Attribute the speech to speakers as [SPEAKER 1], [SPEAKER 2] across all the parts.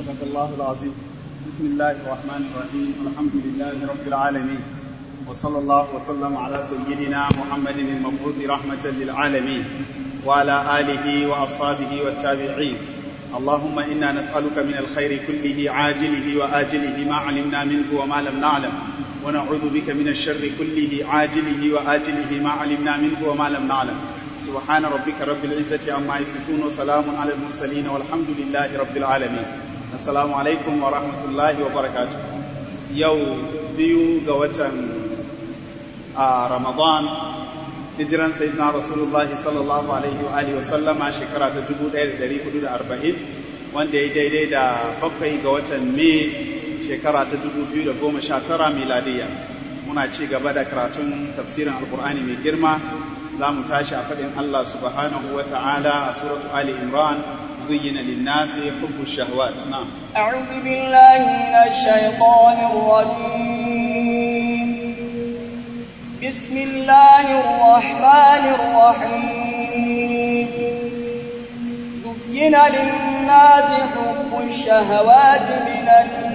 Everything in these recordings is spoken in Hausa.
[SPEAKER 1] صدق الله العظيم بسم الله الرحمن الرحيم الحمد لله رب العالمين وصلى الله وسلم على سيدنا محمد المبعوث رحمة للعالمين وعلى آله وأصحابه والتابعين اللهم إنا نسألك من الخير كله عاجله وآجله ما علمنا منه وما لم نعلم ونعوذ بك من الشر كله عاجله وآجله ما علمنا منه وما لم نعلم سبحان ربك رب العزة عما يصفون وسلام على المرسلين والحمد لله رب العالمين السلام عليكم ورحمة الله وبركاته يو بيو قوة آه رمضان hijiran sayyidina rasulullahi sallallahu alaihi wa alihi wa sallama shekara ta 1440 wanda ya daidai da bakwai ga watan mai shekara ta 2019 miladiya muna ci gaba da karatun tafsirin alkur'ani mai girma za mu tashi a faɗin Allah subhanahu wa ta'ala a suratu Ali Imran زين للناس حب الشهوات نعم
[SPEAKER 2] أعوذ بالله من الشيطان الرجيم بسم الله الرحمن الرحيم زين للناس حب الشهوات من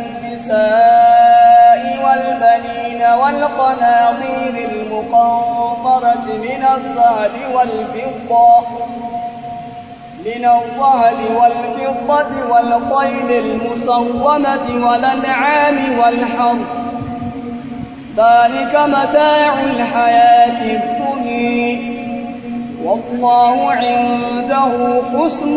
[SPEAKER 2] النساء والبنين والقناطير المقنطرة من الذهب والفضة من الذهب والفضة والخيل المصومة والأنعام والحرث ذلك متاع الحياة الدنيا والله عنده حسن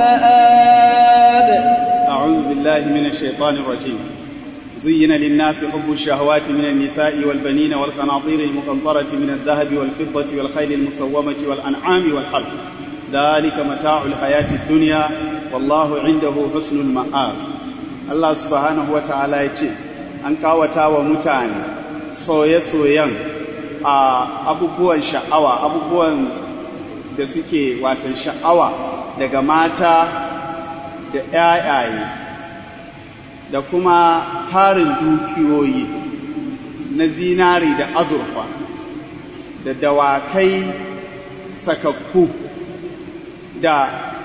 [SPEAKER 2] المآب
[SPEAKER 1] أعوذ بالله من الشيطان الرجيم زين للناس حب الشهوات من النساء والبنين والقناطير المقنطرة من الذهب والفضة والخيل المصومة والأنعام والحرث ذلك متاع الحياة الدنيا والله عنده حسن المآب الله سبحانه وتعالى يقول an kawata wa mutane soye-soyen a abubuwan sha'awa abubuwan da suke watan sha'awa daga mata da ‘ya'yaye da kuma tarin dukiyoyi na zinari da azurfa da dawakai sakakku da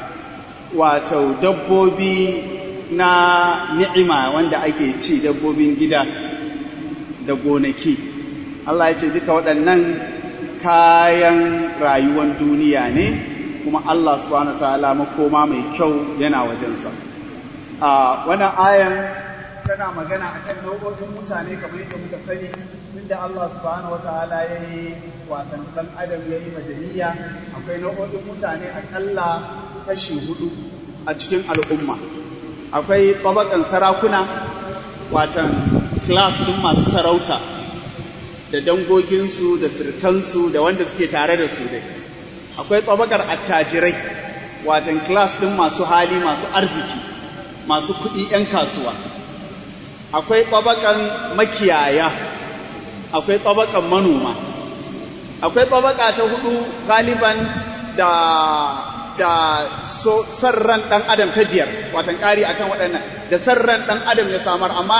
[SPEAKER 1] wato dabbobi na ni'ima wanda ake ci dabbobin gida da gonaki Allah ya ce duka waɗannan kayan rayuwar duniya ne kuma Allah subhanahu wa ta'ala makoma mai kyau yana wajensa a wannan ayan tana magana akan nau'o'in mutane kamar yadda muka sani tunda Allah subhanahu wa ta'ala ya yi watan ɗan adam ya yi madaniya akwai nau'o'in mutane akalla kashi hudu a cikin al'umma akwai tabakan sarakuna watan class ɗin masu sarauta da dangoginsu da sirkansu da wanda suke tare da su dai akwai tabakar attajirai watan class ɗin masu hali masu arziki masu kuɗi 'yan kasuwa akwai tabakan makiyaya akwai tabakan manoma akwai tabaka ta hudu galiban da da so sarran ɗan adam ta biyar watan ƙari akan waɗannan da sarran ɗan adam ya samar amma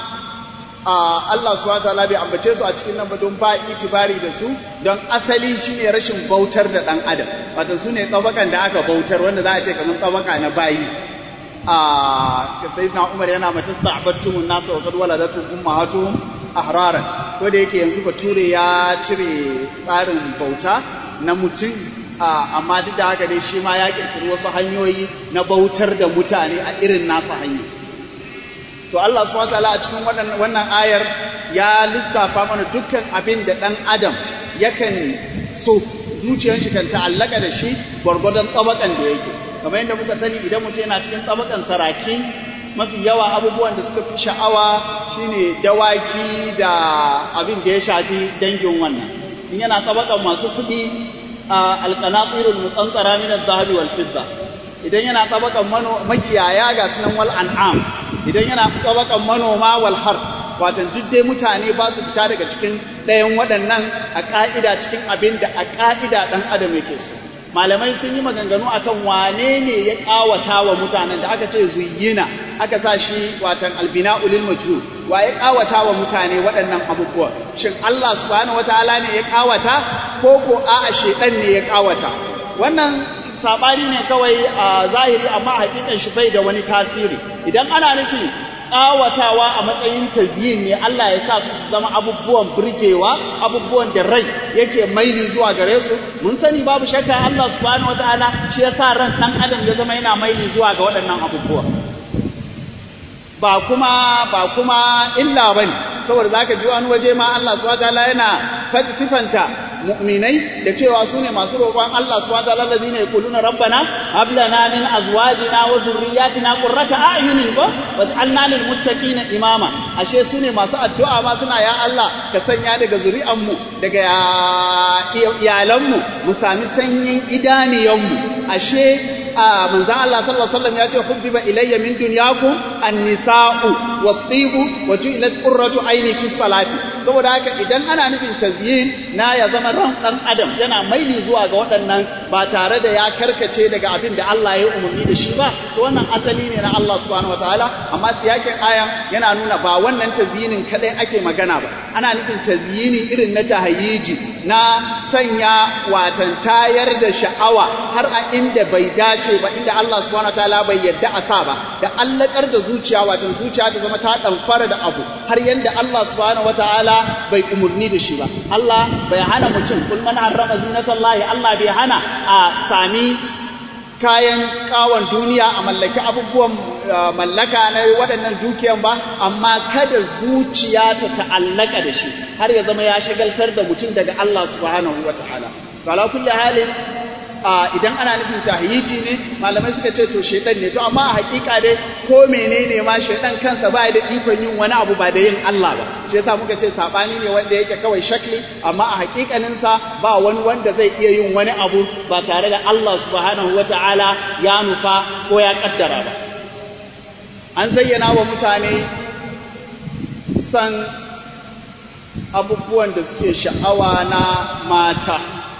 [SPEAKER 1] Allah subhanahu wataala bai ambace su a cikin nan ba don ba itibari da su don asali shine rashin bautar da ɗan adam watan su ne tsabakan da aka bautar wanda za a ce kamar tsabaka na bayi a ka sayyidina Umar yana mata sta'abattumun nasa wa qad waladatu ummahatuhum ahraran ko da yake yanzu bature ya cire tsarin bauta na mutum amma duk da haka dai shi ma ya kirkiri wasu hanyoyi na bautar da mutane a irin nasa hanya to Allah subhanahu wataala a cikin wannan ayar ya lissafa mana dukkan abin da ɗan adam yakan so zuciyar shi kan ta'allaka da shi gwargwadon tsabakan da yake kamar yadda muka sani idan mutum yana cikin tsabakan saraki mafi yawa abubuwan da suka fi sha'awa shine dawaki da abin da ya shafi dangin wannan in yana tsabakan masu kuɗi alƙanatsirul mutsantsara min az-zahabi wal fidda idan yana tsabakan makiyaya ga sunan wal an'am idan yana tsabakan manoma wal har watan duk dai mutane ba su fita daga cikin ɗayan waɗannan a ƙa'ida cikin abin da a ƙa'ida ɗan adam yake so malamai sun yi maganganu akan wane ne ya ƙawata wa mutanen da aka ce zuyyina aka sa shi watan albina ulil majhul wa ya ƙawata wa mutane waɗannan abubuwa shin Allah subhanahu wataala ne ya ƙawata ko ko a'a shedan ne ya ƙawata wannan sabani ne kawai a zahiri amma hakikan shi bai da wani tasiri idan ana nufi ƙawatawa a matsayin tazyin ne Allah ya sa su su zama abubuwan burgewa abubuwan da rai yake maili zuwa gare su mun sani babu shakka Allah subhanahu wataala shi ya sa ran ɗan adam ya zama yana maili zuwa ga waɗannan abubuwa ba kuma ba kuma illa bane saboda zaka ji wani waje ma Allah subhanahu wataala yana faɗi sifanta mu'minai da cewa su ne masu roƙon Allah subhanahu wataala allazina yaquluna rabbana hab lana min azwajina wa dhurriyyatina qurrata a'yunin ko waj'alna lil muttaqina imama ashe su ne masu addu'a ma suna ya Allah ka sanya daga zuri'an mu daga iyalan mu mu sami sanyin idaniyan mu ashe a manzan Allah sallallahu alaihi wasallam ya ce hubbiba ilayya min dunyakum an-nisa'u wat-tibu wa ju'ilat qurratu ayni fi salati saboda haka idan ana nufin tazyin na ya zama ran dan adam yana maili zuwa ga waɗannan ba tare da ya karkace daga abin da Allah ya umarni da shi ba to wannan asali ne na Allah subhanahu wataala amma siyakin ayan yana nuna ba wannan tazyinin kadai ake magana ba ana nufin tazyini irin na tahayyiji na sanya watan tayar da sha'awa har a inda bai dace ba inda Allah subhanahu wataala bai yadda a sa ba da allakar da zuciya watan zuciya ta zama ta damfara da abu har yanda Allah subhanahu wataala bai umurni da shi ba Allah bai hana mutum kul man harrama zinatallahi Allah bai hana a sami kayan kawon duniya a mallaki abubuwan mallaka na waɗannan dukiyan ba amma kada zuciya ta ta'allaka da shi har ya zama ya shagaltar da mutum daga Allah subhanahu wataala ala kulli halin idan ana nufin tahyiji ne malamai suka ce to shedan ne to amma a hakika dai ko menene ma shedan kansa ba da ikon yin wani abu ba da yin Allah ba shi yasa muka ce sabani ne wanda yake kawai shakli amma a hakikanin sa ba wani wanda zai iya yin wani abu ba tare da Allah subhanahu wataala ya nufa ko ya kaddara ba an zayyana wa mutane san abubuwan da suke sha'awa na mata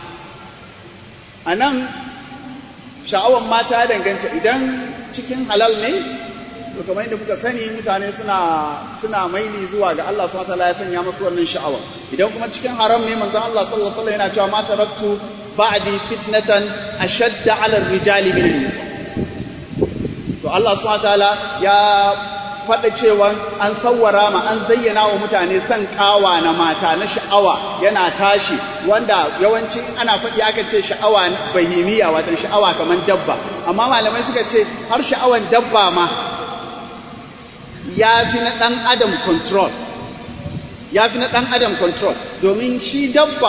[SPEAKER 1] a nan sha'awar mata ya danganta idan cikin halal ne to kamar yadda kuka sani mutane suna suna maili zuwa ga Allah subhanahu wataala ya sanya musu wannan sha'awa idan kuma cikin haram ne manzon Allah sallallahu alaihi wasallam yana cewa ma taraktu ba'di fitnatan ashadda 'ala ar-rijali min nisa to Allah subhanahu wataala ya faɗa cewa an sawwara ma an zayyana wa mutane son ƙawa na mata na sha'awa yana tashi wanda yawanci ana faɗi aka ce sha'awa bahimiya watan sha'awa kamar dabba amma malamai suka ce har sha'awan dabba ma ya fi na ɗan adam control ya fi na ɗan adam control domin shi dabba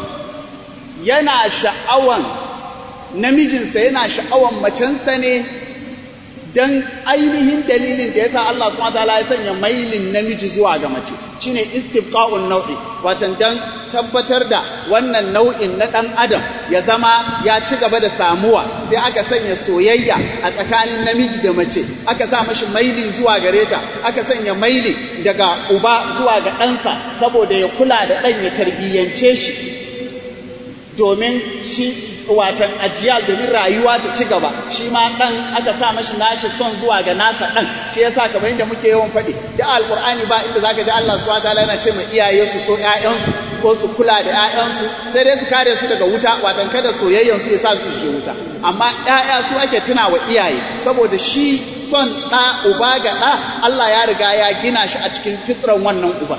[SPEAKER 1] yana sha'awan namijinsa yana sha'awan macensa ne don ainihin dalilin da yasa Allah subhanahu wataala ya sanya mailin namiji zuwa ga mace shine istifqa'un nau'i watan dan tabbatar da wannan nau'in na dan adam ya zama ya ci gaba da samuwa sai aka sanya soyayya a tsakanin namiji da mace aka sa mashi maili zuwa gare ta aka sanya maili daga uba zuwa ga ɗansa saboda ya kula da ɗan ya tarbiyyance shi domin shi watan ajiyal domin rayuwa ta ci gaba shi ma dan aka sa mashi nashi son zuwa ga nasa dan shi yasa kamar yadda muke yawan faɗi da alqur'ani ba inda zaka ji Allah subhanahu wataala yana ce ma iyaye su so ƴaƴansu ko su kula da ƴaƴansu sai dai su kare su daga wuta watan kada soyayyan su ya sa su je wuta amma ƴaƴa su ake tuna wa iyaye saboda shi son ɗa uba ga ɗa Allah ya riga ya gina shi a cikin fitran wannan uba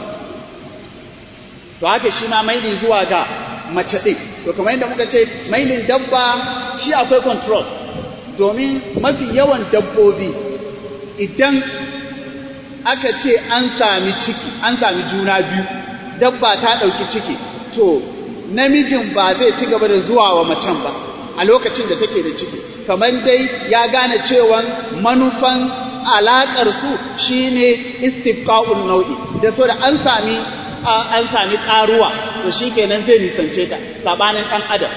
[SPEAKER 1] to haka shi ma maili zuwa ga mace ɗin to kamar yadda muka ce mailin dabba shi akwai control domin mafi yawan dabbobi idan aka ce an sami ciki an sami juna biyu dabba ta ɗauki ciki to namijin ba zai ci gaba da zuwa wa macen ba a lokacin da take da ciki kamar dai ya gane cewa manufan alaƙar su shine istifqa'un nau'i da so da an sami an sami ƙaruwa to shi kenan zai nisance ta sabanin ɗan adam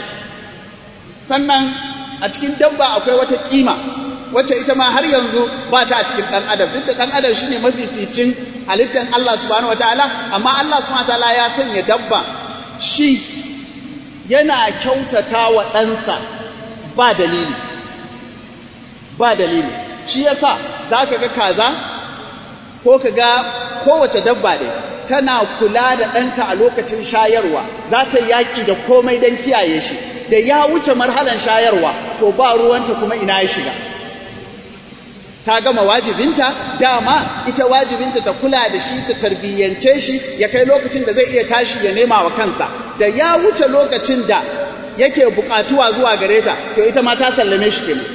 [SPEAKER 1] sannan a cikin dabba akwai wata ƙima wacce ita ma har yanzu ba ta a cikin ɗan adam duk da ɗan adam shine mafificin halittar Allah subhanahu wataala amma Allah subhanahu wataala ya sanya dabba shi yana kyautata wa ɗansa ba dalili ba dalili shi yasa za ka ga kaza ko ka ga kowace dabba ɗaya tana kula da ɗanta a lokacin shayarwa za ta yaƙi da komai don kiyaye shi da ya wuce marhalan shayarwa to ba ruwanta kuma ina ya shiga ta gama wajibinta dama ita wajibinta ta kula da shi ta tarbiyyance shi ya kai lokacin da zai iya tashi ya nema wa kansa da ya wuce lokacin da yake bukatuwa zuwa gare ta to ita ma ta sallame shi kenan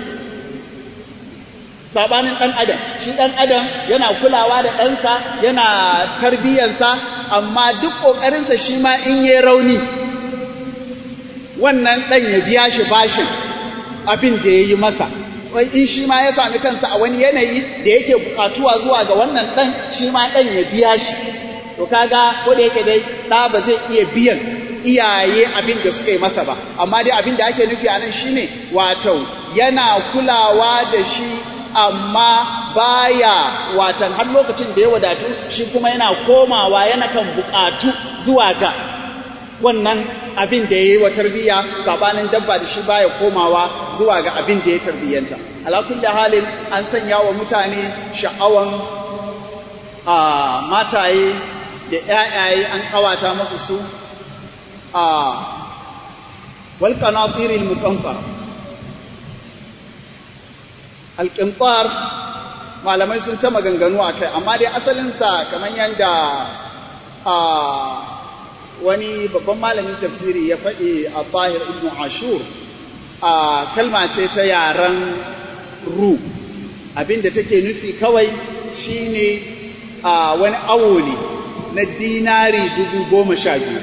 [SPEAKER 1] sabanin dan adam shi dan adam yana kulawa da ɗansa yana tarbiyyansa amma duk ƙoƙarinsa shi ma in yi rauni wannan ɗan ya biya shi bashin abin da ya yi masa wai in shi ma ya sami kansa a wani yanayi da yake bukatuwa zuwa ga wannan ɗan shi ma ɗan ya biya shi to kaga ko da yake dai ɗa ba zai iya biyan iyaye abin da suka yi masa ba amma dai abin da ake nufi a nan shine wato yana kulawa da shi amma baya watan har lokacin da ya wadatu shi kuma yana komawa yana kan bukatu zuwa ga wannan abin da ya yi wa tarbiyya sabanin dabba da shi baya komawa zuwa ga abin da ya tarbiyyanta alakun da halin an sanya wa mutane sha'awan a mataye da ‘ya'yaye an kawata masu su a walƙanatiril mukamfar alƙintar malamai sun ta maganganu a kai amma dai asalinsa kamar yadda wani babban malamin tafsiri ya faɗi a tahir ibn ashur a kalma ce ta yaren ru abinda take nufi kawai shine a wani awo ne na dinari dubu goma sha biyu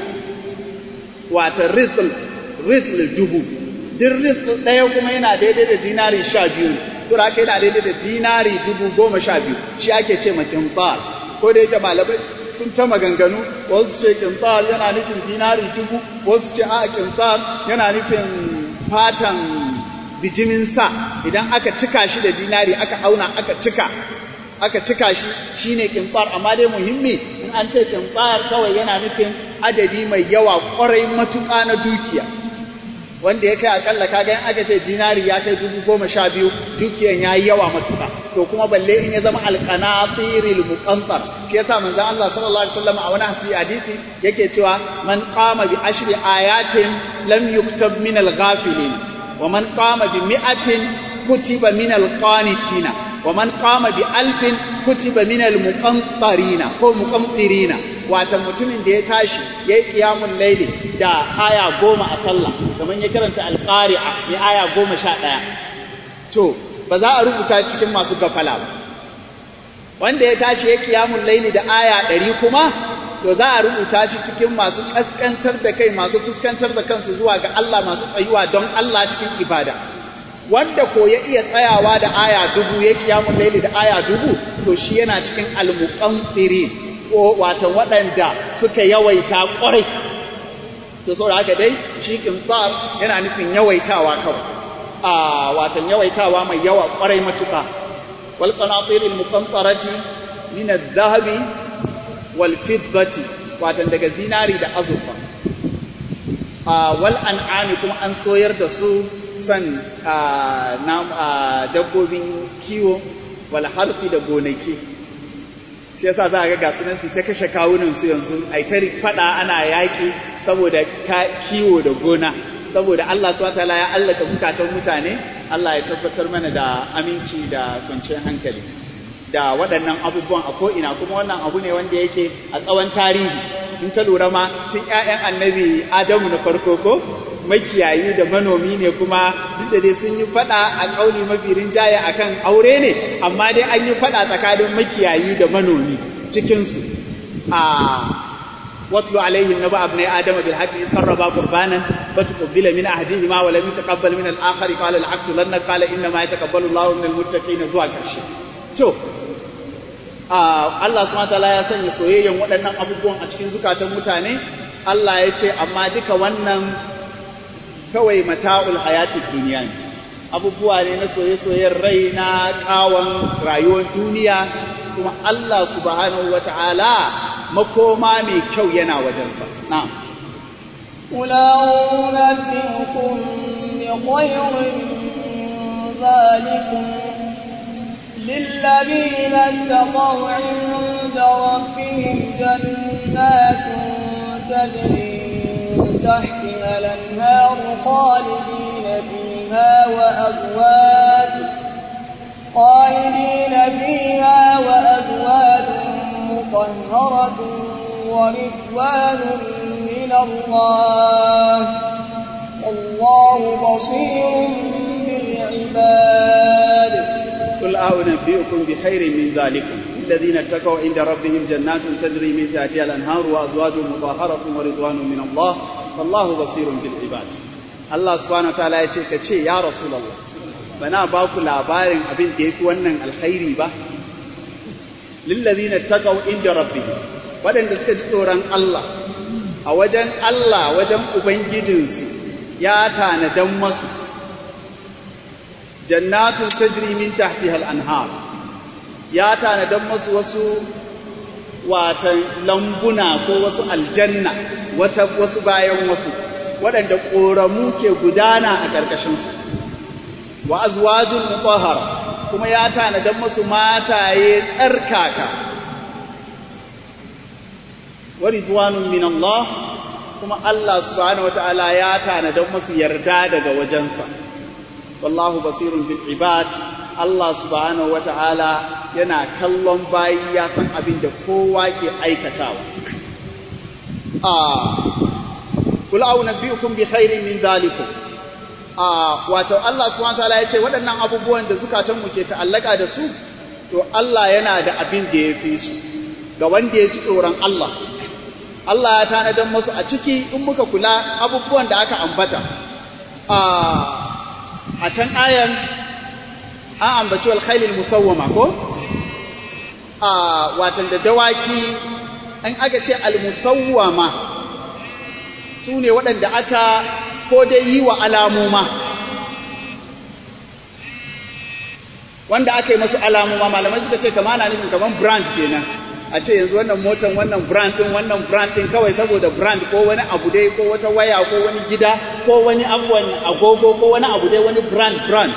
[SPEAKER 1] wata rizl rizl dubu duk rizl ɗaya kuma yana daidai da dinari sha biyu sura aka yana daidai da dinari dubu goma sha biyu shi ake ce ma kintar ko da yake malamai sun ta maganganu wasu ce kintar yana nufin dinari dubu wasu ce a kintar yana nufin fatan bijimin sa idan aka cika shi da dinari aka auna aka cika aka cika shi shine kintar amma dai muhimmi in an ce kintar kawai yana nufin adadi mai yawa kwarai matuƙa na dukiya wanda ya kai akalla kaga in aka ce dinari ya kai dubu goma sha biyu dukiyan ya yi yawa matuƙa to kuma balle in ya zama alqanatiril muqantar shi yasa manzon Allah sallallahu alaihi wasallam a wani hadisi yake cewa man qama bi ashri ayatin lam yuktab min al-ghafilin wa man qama bi mi'atin kutiba min al-qanitina wa man qama bi alfin kutiba min al-muqantarina ko muqantirina wata mutumin da ya tashi yayi qiyamul layli da aya goma a sallah kamar ya karanta al-qari'a ne aya goma sha ɗaya to ba za a rubuta cikin masu gafala ba wanda ya tashi ya qiyamul layli da aya ɗari kuma to za a rubuta shi cikin masu kaskantar da kai masu fuskantar da kansu zuwa ga Allah masu tsayuwa don Allah cikin ibada wanda ko ya iya tsayawa da aya dubu ya kiyamun laili da aya dubu to shi yana cikin almuqantirin ko watan waɗanda suka yawaita ƙwarai to saboda haka dai shi kintar yana nufin yawaitawa kawai a watan yawaitawa mai yawa ƙwarai matuƙa wal qanatir al muqantarati min adh-dhahabi wal fiddati watan daga zinari da azurfa a wal an'ami kuma an soyar da su san dabbobin kiwo wal harfi da gonaki shi yasa za a ga gasunan su ta kashe kawunan su yanzu ai ta fada ana yaki saboda kiwo da gona saboda Allah subhanahu wataala ya allaka zukatan mutane Allah ya tabbatar mana da aminci da kwanciyar hankali da waɗannan abubuwan a ko'ina kuma wannan abu ne wanda yake a tsawon tarihi in ka lura ma tun ‘ya'yan annabi adamu na farko ko makiyayi da manomi ne kuma duk da dai sun yi faɗa a ƙauni mafi rinjaye a kan aure ne amma dai an yi faɗa tsakanin makiyayi da manomi cikinsu a واتل عليهم نبأ ابني آدم بالحق إذ قربا قربانا فتقبل من أحدهما ولم يتقبل من الآخر قال لأقتلنك قال إنما يتقبل الله من المتقين zuwa ƙarshe to Allah subhanahu wataala ya sanya soyayyen waɗannan abubuwan a cikin zukatan mutane Allah ya ce amma duka wannan kawai mata'ul hayatid duniya ne abubuwa ne na soye-soyen rai na ƙawon rayuwar duniya kuma Allah subhanahu wataala makoma mai kyau yana wajensa na'am
[SPEAKER 2] قل أنبئكم بخير من ذلكم للذين اتقوا عند ربهم جنات تجري من تحتها الأنهار خالدين فيها فيها وأزواج خالدين فيها وأزواج مطهرة ورضوان من الله والله بصير بالعباد
[SPEAKER 1] قل أنبئكم بخير من ذلكم الذين اتقوا عند ربهم جنات تجري من تحتها الأنهار وأزواج مطهرة ورضوان من الله والله بصير بالعباد Allah subhanahu wa ta'ala ya ce ka ce ya Rasulullah bana ba ku labarin abin da yafi wannan alkhairi ba lillazina taqaw inda rabbihim waɗanda suka ji tsoron Allah a wajen Allah wajen ubangijinsu ya tanadan masu jannatun tajri min tahtiha al-anhar ya tanadan masu wasu watan lambuna ko wasu aljanna wata wasu bayan wasu waɗanda ƙoramu ke gudana a ƙarƙashinsu wa azwajun mutahhara kuma ya tanadan masu mataye tsarkaka wa ridwanun min Allah kuma Allah subhanahu wata'ala ya tanadan masu yarda daga wajensa wallahu basirun bil ibad Allah subhanahu wata'ala yana kallon bayi ya san abin da kowa ke aikatawa a kul au nabiyukum bi khairin min dhalikum a wato Allah subhanahu wata'ala ya ce waɗannan abubuwan da zukatan mu ke ta'allaka da su to Allah yana da abin da ya fi su ga wanda ya ji tsoron Allah Allah ya tanadar masu a ciki in muka kula abubuwan da aka ambata a can ayan an ambaci alkhailil musawwama ko a watan da dawaki an aka ce almusawwama su ne waɗanda aka ko dai yi wa alamuma wanda aka yi masu alamuma malamai suka ce kama na nufin kaman brand kenan a ce yanzu wannan motan wannan brand din wannan brand din kawai saboda brand ko wani abu dai ko wata waya ko wani gida ko wani abuwan agogo ko wani abu dai wani brand brand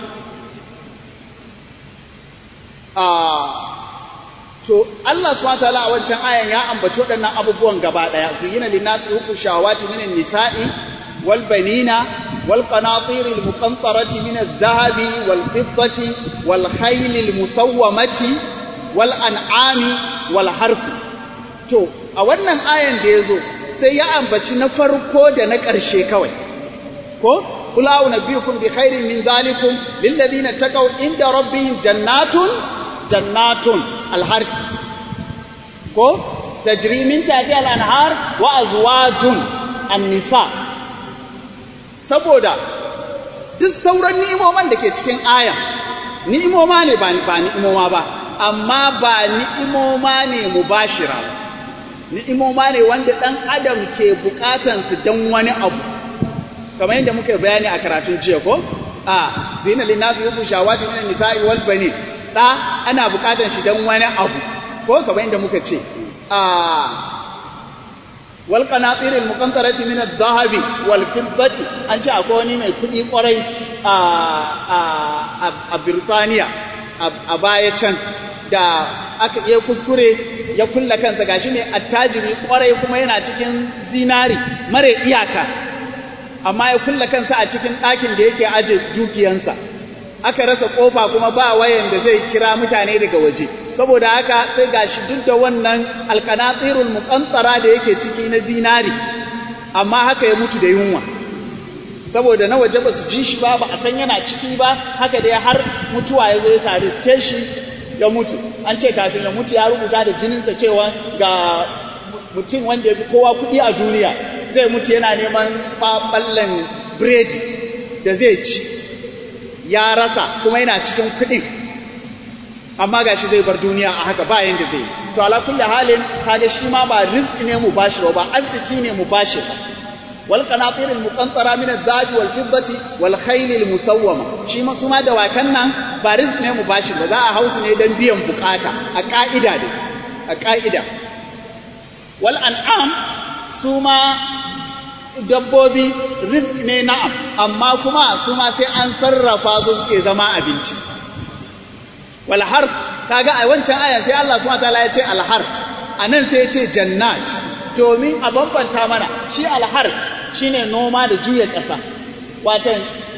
[SPEAKER 1] to Allah subhanahu wataala a wancan ayan ya ambaci waɗannan abubuwan gaba ɗaya su yina linnasi hukun shawati minan nisa'i wal banina wal qanatir al muqantarati min adh-dhahabi wal fiddati wal khayl al musawwamati wal an'ami wal harfi to a wannan ayan da yazo sai ya ambaci na farko da na ƙarshe kawai ko qul a'udhu bi khairin min dhalikum lil ladina taqaw inda rabbihim jannatun jannatun al harsi ko tajri min tahtiha al anhar wa azwajun an nisa saboda duk sauran ni'imoman da ke cikin ayan ni'imoma ne ba ni'imoma ba amma ba ni'imoma ne mubashira ni'imoma ne wanda ɗan adam ke bukatansu don wani abu kamar yadda muka bayani a karatun jiya ko a zina linnasu yubu shawati min nisa'i wal banin da ana bukatan shi don wani abu ko kamar yadda muka ce a wal qanatir al muqantarati min adh-dhahabi wal fiddati an ce akwai wani mai kudi kwarai a a a Birtaniya a baya can da aka iya kuskure ya kulla kansa gashi ne attajiri kwarai kuma yana cikin zinari mare iyaka amma ya kulla kansa a cikin ɗakin da yake aje dukiyansa aka rasa kofa kuma ba wayan da zai kira mutane daga waje saboda haka sai gashi duk da wannan alkanatsirul muqantara da yake ciki na zinari amma haka ya mutu da yunwa saboda na waje ba su ji shi ba ba a san yana ciki ba haka dai har mutuwa ya zo ya sa riske shi ya mutu an ce kafin ya mutu ya rubuta da jininsa cewa ga mutum wanda ya fi kowa kuɗi a duniya zai mutu yana neman ɓallen biredi da zai ci ya rasa kuma yana cikin kuɗin amma ga shi zai bar duniya a haka ba yanda zai to ala kulli halin kaga shi ma ba rizki ne mu bashi ba arziki ne mu bashi ba wal qanatir al muqantara min az-zahab wal fiddati wal khayl al musawwama shi ma su ma da wakan nan ba rizq ne mu bashi ba za a hausu ne dan biyan bukata a ka'ida ne a ka'ida wal an'am su ma dabbobi rizq ne na'am amma kuma su ma sai an sarrafa su suke zama abinci wal harf kaga a wancan aya sai Allah subhanahu wataala ya ce al harf anan sai ya ce jannat domin a bambanta mana shi al harf shine noma da juya ƙasa watan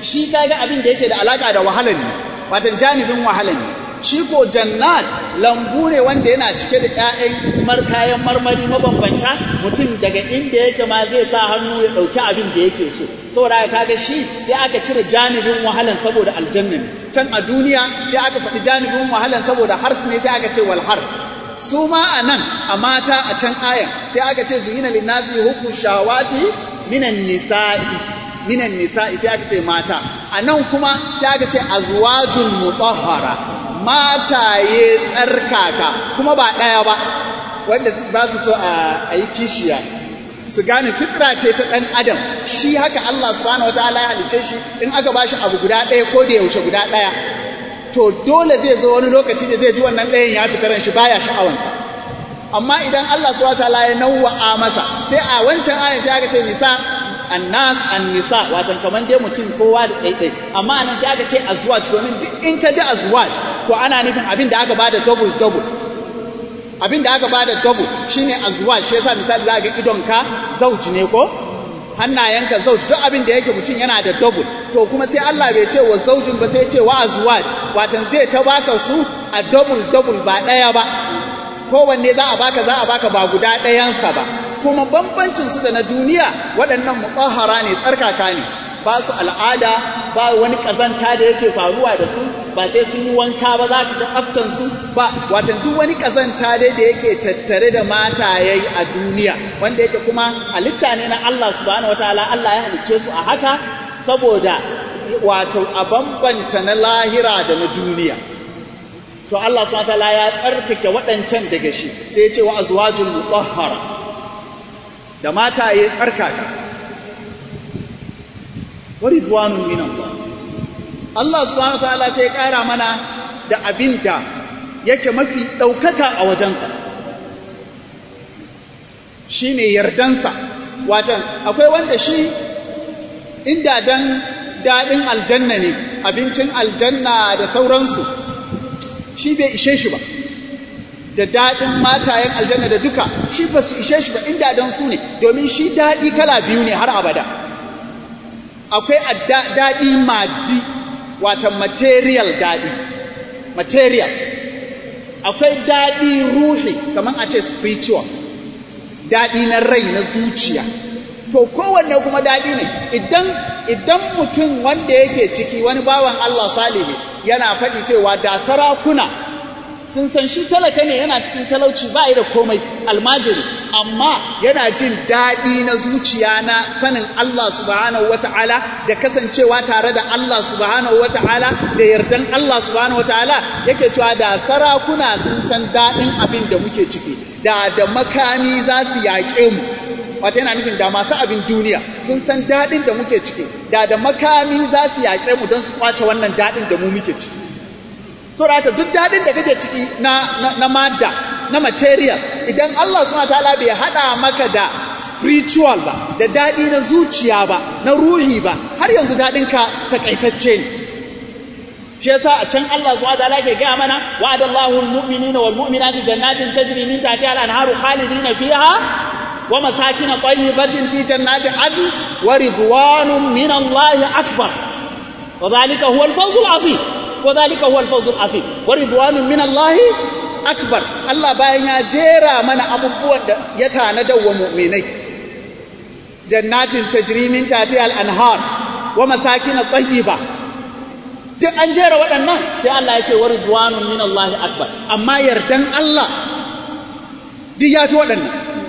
[SPEAKER 1] shi kaga abin da yake da alaka da wahalar ne watan janibin wahalar ne shi ko jannat lambu ne wanda yana cike da ƴaƴan markayan marmari mabambanta mutum daga inda yake ma zai sa hannu ya ɗauki abin da yake so saboda kaga shi sai aka cire janibin wahalan saboda aljanna ne can a duniya sai aka faɗi janibin wahalan saboda hars ne sai aka ce wal har su ma a nan a mata a can ayan sai aka ce zuyina linnasi hukun shawati minan nisa'i minan nisa'i sai aka ce mata a nan kuma sai aka ce azwajul mutahhara mataye tsarkaka kuma ba ɗaya ba wanda ba su so a yi kishiya su gane fitra ce ta ɗan adam shi haka Allah subhanahu wataala ya halicce shi in aka ba shi abu guda ɗaya ko da yaushe guda ɗaya to dole zai zo wani lokaci da zai ji wannan ɗayan ya fita ran shi baya sha'awansa amma idan Allah subhanahu wataala ya nawwa'a masa sai a wancan ayan sai aka ce nisa annas an-nisa watan kaman dai mutum kowa da ɗaiɗai amma anan sai aka ce azwaj domin duk in ka ji azwaj to ana nufin abin da aka bada double double abin da aka bada double shine azwaj shi yasa misali za ga idonka zauji ne ko hannayenka zauji duk abin da yake mutum yana da double to kuma sai Allah bai ce wa zaujin ba sai ya ce wa azwaj watan zai ta baka su a double double ba ɗaya ba kowanne za a baka za a baka ba guda ɗayansa ba kuma bambancin su da na duniya waɗannan mutahara ne tsarkaka ne ba su al'ada ba wani ƙazanta da yake faruwa da su ba sai sun yi wanka ba za ka ga tsaftan su ba watan duk wani ƙazanta dai da yake tattare da mataye a duniya wanda yake kuma halitta ne na Allah subhanahu wataala Allah ya halicce su a haka saboda wato a bambanta na lahira da na duniya to Allah subhanahu wataala ya tsarkake waɗancan daga shi sai ya ce wa azwajul mutahhara da mataye tsarkaka wa ridwanun min Allah Allah subhanahu wataala sai ya ƙara mana da abin da yake mafi ɗaukaka a wajensa shine yardansa watan akwai wanda shi inda dan daɗin aljanna ne abincin aljanna da sauransu shi bai ishe shi ba da daɗin matayen aljanna da duka shi ba su ishe shi ba inda don su ne domin shi daɗi kala biyu ne har abada akwai daɗi madi wata material daɗi material akwai daɗi ruhi kamar a ce spiritual daɗi na rai na zuciya to kowanne kuma daɗi ne idan idan mutum wanda yake ciki wani bawan Allah salihi yana faɗi cewa da sarakuna sun san shi talaka ne yana cikin talauci ba da komai almajiri amma yana jin daɗi na zuciya na sanin Allah subhanahu wata'ala da kasancewa tare da Allah subhanahu wata'ala da yardan Allah subhanahu wata'ala yake cewa da sarakuna sun san daɗin abin da muke ciki da da makami za su yaƙe mu wata yana nufin da masu abin duniya sun san daɗin da muke ciki da da makami za su yaƙe mu don su kwace wannan daɗin da mu muke ciki so da duk daɗin da kake ciki na, na, na madda na material idan Allah suna ta'ala bai haɗa maka da spiritual ba da daɗi na zuciya ba na ruhi ba har yanzu daɗinka takaitacce ne shi yasa a can Allah subhanahu wataala ke gaya mana wa'adallahu almu'minina walmu'minati jannatin tajri min tahtiha al-anharu khalidina fiha wa masakin tayyibatin fi jannati adn wa ridwanun min Allah akbar wa dhalika huwa al-fawz al-azim wa dhalika huwa al-fawz al-azim wa ridwanun min Allah akbar Allah bayan ya jera mana abubuwan da ya tanada wa mu'minai jannatin tajri min tahtiha al-anhar wa masakin tayyiba duk an jera waɗannan sai Allah ya ce wa ridwanun min Allah akbar amma yardan Allah duk ya fi waɗannan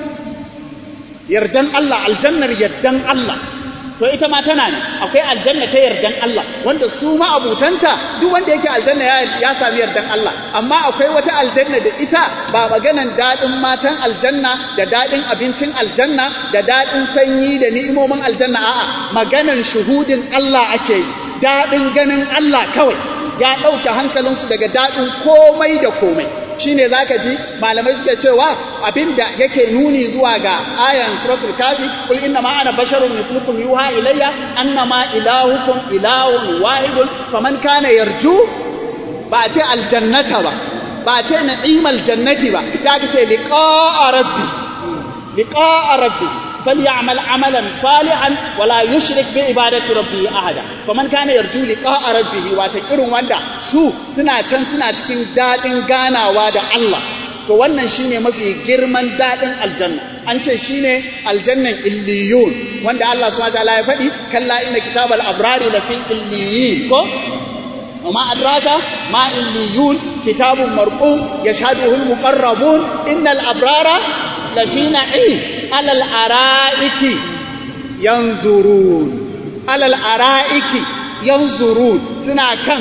[SPEAKER 1] yardan Allah aljannar yardan Allah to ita ma tana ne akwai aljanna ta yardan Allah wanda su ma abutanta duk wanda yake aljanna ya, ya sami yardan Allah amma akwai wata aljanna da ita ba maganan daɗin matan aljanna da daɗin abincin aljanna da daɗin sanyi da ni'imomin aljanna a'a maganan shuhudin Allah ake yi daɗin ganin Allah kawai ya ɗauke hankalinsu daga daɗin komai da komai shi ne za ka ji malamai suke cewa abinda yake nuni zuwa ga ayan suratul kafi kul inna ma ana basharun mithlukum yuha ilayya annama ilahukum ilahun wahidun faman kana yarju ba a ce aljannata ba ba a ce na'imal jannati ba ya ka ce liqa'a rabbi liqa'a rabbi falyamal amalan salihan wala yushrik bi ibadati rabbih ahada faman kana yarju liqa'a rabbih wata irin wanda su suna can suna cikin dadin ganawa da Allah to wannan shine mafi girman dadin aljanna an ce shine aljannan illiyun wanda Allah subhanahu wa ta'ala ya faɗi kalla inna kitabal abrari lafi illiyin ko وما أدراك ما إليون كتاب مرقوم يشهده المقربون إن الأبرار لفي نعيم على الأرائك ينظرون على الأرائك ينظرون سنا كان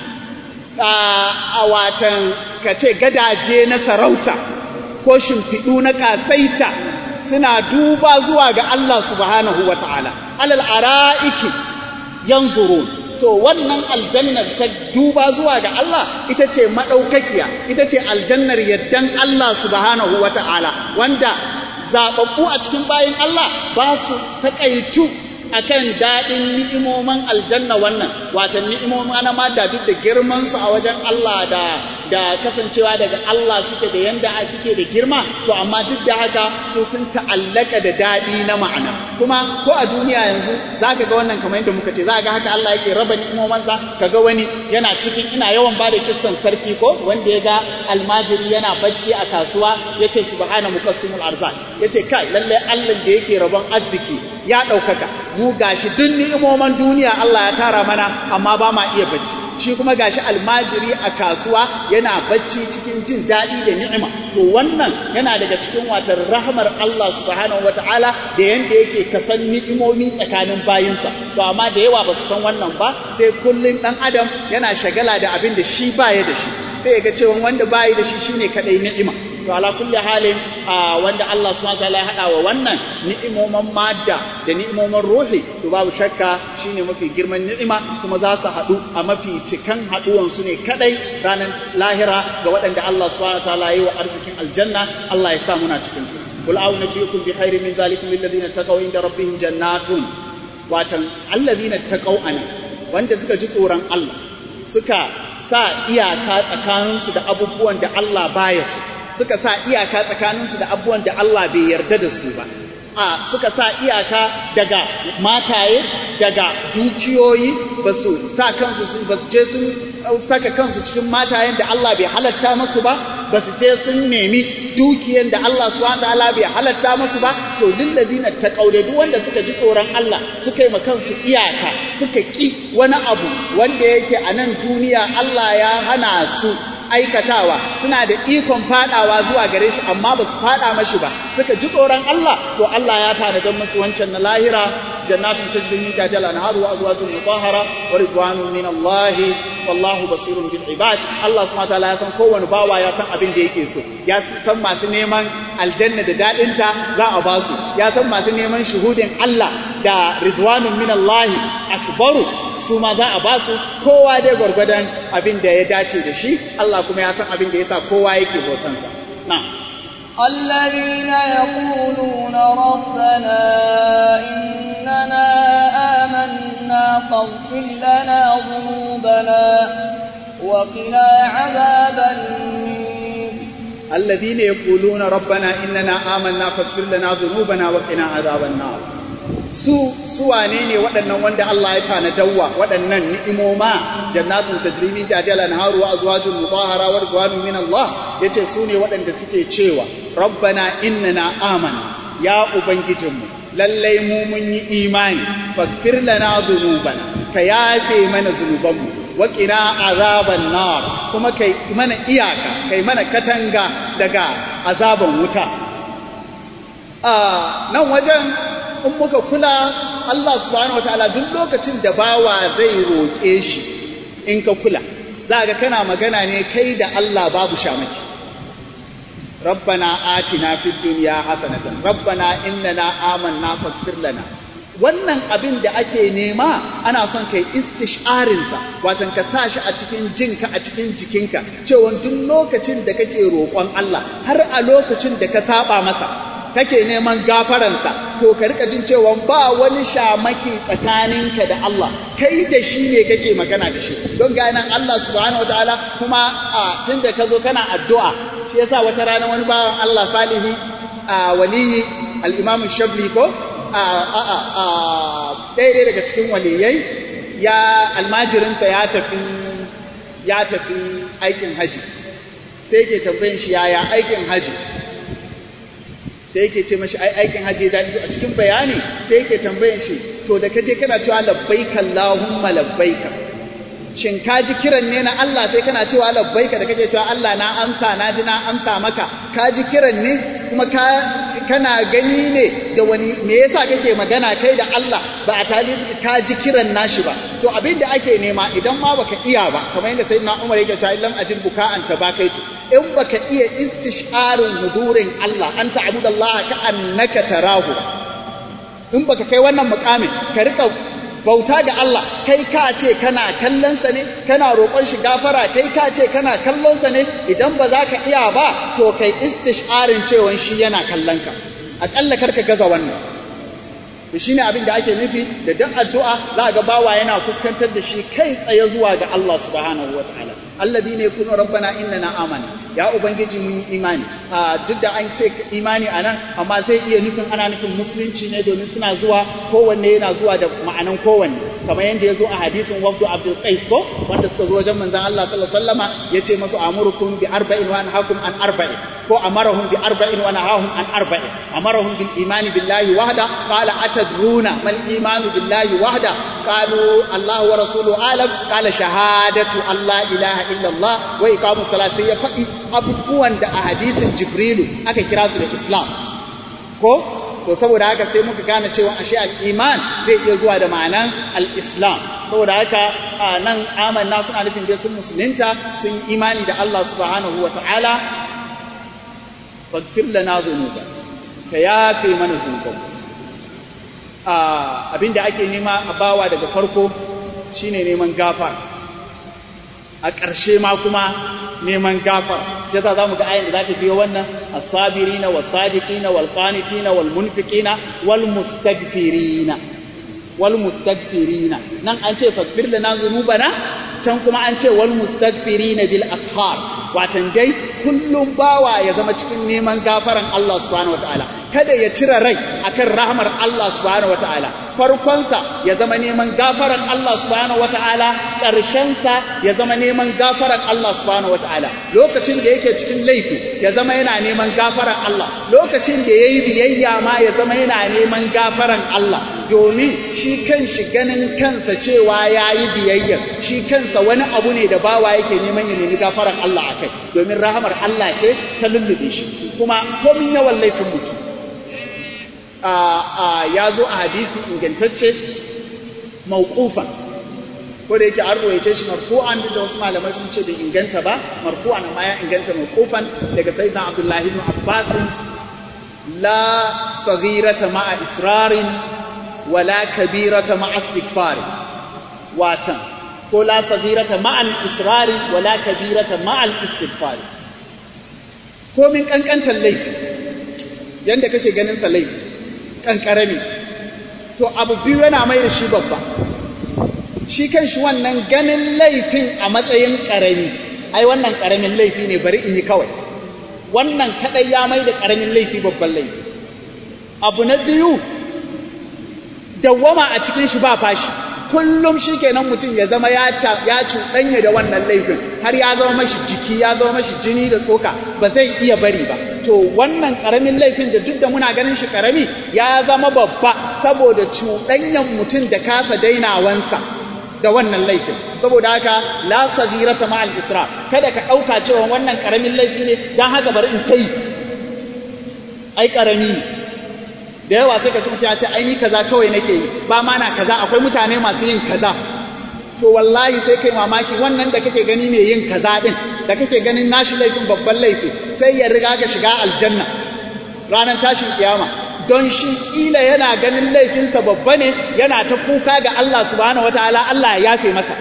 [SPEAKER 1] a watan kace gadaje na sarauta ko shimfiɗu na ƙasaita suna duba zuwa ga Allah subhanahu wa ta'ala alal ara'iki yanzurun to wannan aljannar ta duba zuwa ga Allah ita ce maɗaukakiya ita ce aljannar yaddan Allah subhanahu wa ta'ala wanda zaɓaɓɓu a cikin bayan Allah ba su taƙaitu akan daɗin ni'imomin aljanna wannan watan ni'imomin na ma da duk da girman su a wajen Allah da da kasancewa daga Allah suke da yanda suke da girma to amma duk da haka su sun ta'allaka da daɗi na ma'ana kuma ko a duniya yanzu zaka ga wannan kamar yadda muka ce zaka ga haka Allah yake raba ni'imomansa kaga wani yana cikin ina yawan bada kissan sarki ko wanda ya ga almajiri yana bacci a kasuwa yace subhana muqassimul arzak yace kai lalle Allah da yake rabon arziki ya ɗaukaka mu gashi duk ni'imoman duniya Allah ya tara mana amma ba ma iya bacci shi kuma gashi almajiri a kasuwa yana bacci cikin jin daɗi da ni'ima to wannan yana daga cikin watar rahmar Allah subhanahu wataala da yanda yake kasan ni'imomi tsakanin bayinsa to amma da yawa ba su san wannan ba sai kullun dan adam yana shagala da abin da shi baya da shi sai ya ga cewa wanda bayi da shi shine kadai ni'ima to ala kulli halin wanda Allah subhanahu wataala ya hada wa wannan ni'imoman madda da ni'imoman ruhi to babu shakka shine mafi girman ni'ima kuma za su hadu a mafi cikan haduwan su ne kadai ranar lahira ga waɗanda Allah subhanahu wataala yi wa arzikin aljanna Allah ya sa muna cikin su qul a'udhu nabiyukum bi khairin min zalikum lil ladina taqaw inda rabbihim jannatun watan alladhina taqaw ana wanda suka ji tsoron Allah suka sa iyaka tsakaninsu da abubuwan da Allah baya su suka sa iyaka tsakaninsu da abubuwan da Allah bai yarda da su ba a suka sa iyaka daga mataye daga dukiyoyi ba su sa kansu su ba su je sun saka kansu cikin matayen da Allah bai halatta musu ba ba su je sun nemi dukiyan da Allah subhanahu wataala bai halatta musu ba to lillazina taqawle duk wanda suka ji tsoron Allah suka yi ma kansu iyaka suka ki wani abu wanda yake a nan duniya Allah ya hana su aikatawa suna da ikon fadawa zuwa gare shi amma ba su fada mashi ba suka ji tsoron Allah to Allah ya tanadar musu wancan na lahira jannatun tajri min tahtiha al-anhar wa azwajun mutahhara wa ridwanun min Allah wallahu basirun bil ibad Allah subhanahu wa ta'ala ya san kowane bawa ya san abin da yake so ya san masu neman aljanna da dadinta za a ba su ya san masu neman shuhudin Allah da ridwanun min Allah akbaru su ma za a ba su kowa dai gwargwadon abin da ya dace da shi Allah kuma ya san abin da ya sa kowa yake bautansa na
[SPEAKER 2] الذين يقولون ربنا إننا آمنا فاغفر لنا ذنوبنا وقنا عذاب النير
[SPEAKER 1] الذين يقولون ربنا إننا آمنا فاغفر لنا ذنوبنا وقنا عذاب النار su su wane ne waɗannan wanda Allah ya tanadawa waɗannan ni'imoma jannatun tajri min tahtiha al-anharu wa azwajun mutahhara wa ridwanun min Allah yace su ne waɗanda suke cewa rabbana innana amana ya ubangijinmu lallai mu mun yi imani faghfir lana dhunubana ka yafe mana zunubanmu wa qina azaban nar kuma kai mana iyaka kai mana katanga daga azaban wuta a nan wajen in muka kula Allah subhanahu wataala duk lokacin da bawa zai roƙe shi in ka kula za ga kana magana ne kai da Allah babu shamaki rabbana atina fid dunya hasanatan rabbana innana amanna faghfir lana wannan abin da ake nema ana son kai istisharinsa watan ka sa shi a cikin jinka a cikin jikinka cewa duk lokacin da kake roƙon Allah har a lokacin da ka saba masa kake neman gafaransa to ka rika jin cewa ba wani shamaki tsakaninka da Allah kai da shi ne kake magana da shi don ga nan Allah subhanahu wataala kuma a tunda ka zo kana addu'a shi yasa wata rana wani bawan Allah salihi a waliyi
[SPEAKER 3] al-imam shabli ko a a a ɗaya daga cikin waliyai ya almajirinsa ya tafi ya tafi aikin haji sai ke tambayin shi yaya aikin haji sai yake ce mashi ai aikin haji da a cikin bayani sai yake tambayin shi to da kaje kana cewa labbaika allahumma labbaika shin ka ji kiran ne na Allah sai kana cewa labbaika da kake cewa Allah na amsa na ji na amsa maka ka ji kiran ne kuma ka kana gani ne da wani me yasa kake magana kai da Allah ba a tali ka ji kiran nashi ba to abin da ake nema idan ma baka iya ba kamar yadda sayyidina Umar yake cewa illam ajid buka'an tabakaitu in baka iya istisharin hudurin Allah an ta'budallaha ka annaka tarahu in baka kai wannan mukamin ka rika bauta ga Allah kai ka ce kana kallonsa ne kana roƙon shi gafara kai ka ce kana kallonsa ne idan ba za ka iya ba to kai istisharin cewa shi yana kallonka aƙalla kar ka gaza wannan da shi ne abin da ake nufi da duk addu'a za ga bawa yana fuskantar da shi kai tsaye zuwa ga Allah subhanahu wa ta'ala allazi ne kuna rabbana innana amana ya ubangiji mun yi imani duk da an ce imani a nan amma zai iya nufin ana nufin musulunci ne domin suna zuwa kowanne yana zuwa da ma'anan kowanne kamar yadda ya zo a hadisin wafdu abdul qais ko wanda suka zo wajen manzon Allah sallallahu alaihi wasallama yace masu amurukum bi arba'in wa anhaakum an arba'in ko amarahum bi arba'in wa nahahum an arba'in amarahum bil imani billahi wahda qala atadruna mal imanu billahi wahda qalu Allah wa rasuluhu alam qala shahadatu Allah ilaha illa Allah wa iqamus salati ya faɗi abubuwan da a hadisin Jibrilu aka kira su da Islam ko to saboda haka sai muka gane cewa ashe al-iman zai iya zuwa da ma'anan al-islam saboda haka nan amanna suna nufin dai sun musulunta sun yi imani da Allah subhanahu wa ta'ala faghfir lana dhunuba ka yafe mana zunuban abinda ake nema a bawa daga farko shine neman gafara a ƙarshe ma kuma neman gafara shi yasa zamu ga ayin da za ta biyo wannan as-sabirina was-sadiqina wal-qanitina wal-munfiqina wal-mustaghfirina wal-mustaghfirina nan an ce faghfir lana dhunubana can kuma an ce wal-mustaghfirina bil ashar watan dai kullum bawa ya zama cikin neman gafaran Allah subhanahu wataala kada ya cire rai akan rahmar Allah subhanahu wataala farkonsa ya zama neman gafaran Allah subhanahu wataala ƙarshensa ya zama neman gafaran Allah subhanahu wataala lokacin da yake cikin laifi ya zama yana neman gafaran Allah lokacin da yayi biyayya ma ya zama yana neman gafaran Allah domin shi kan shi ganin kansa cewa yayi biyayya shi kansa wani abu ne da bawa yake neman ya nemi gafaran Allah akai domin rahamar Allah ce ta lullube shi kuma komin yawan laifin mutum ya zo a hadisi ingantacce mawqufan ko da yake an ruwaice shi marfu'an da wasu malamai sun ce bai inganta ba marfu'an amma ya inganta mawqufan daga sayyidina Abdullahi ibn Abbas la saghirata ma'a israrin wala kabirata ma'a istighfar watan ko la saghirata ma'a israri wala kabirata ma'a istighfar ko min kankantar laifi yanda kake ganin sa laifi kankarami to abu biyu yana mai da shi babba shi kan shi wannan ganin laifin a matsayin ƙarami ai wannan ƙaramin laifi ne bari in yi kawai wannan kaɗai ya mai da ƙaramin laifi babban laifi abu na biyu dawwama a cikin shi ba fashi kullum shi kenan mutum ya zama ya cuɗanya da wannan laifin har ya zama mashi jiki ya zama mashi jini da tsoka ba zai iya bari ba to wannan ƙaramin laifin da duk da muna ganin shi ƙarami ya zama babba saboda cuɗanyan mutum da kasa dainawansa da wannan laifin saboda haka la sagirata ma al-isra kada ka dauka cewa wannan karamin laifi ne dan haka bari in tayi ai karami ne da yawa sai ka ji mutum ya ce ai ni kaza kawai nake yi ba ma na kaza akwai mutane masu yin kaza to wallahi sai kai mamaki wannan da kake gani mai yin kaza din da kake ganin nashi laifin babban laifi sai ya riga ka shiga aljanna ranar tashin kiyama don shi kila yana ganin laifinsa babba ne yana ta kuka ga Allah subhanahu wataala Allah ya yafe masa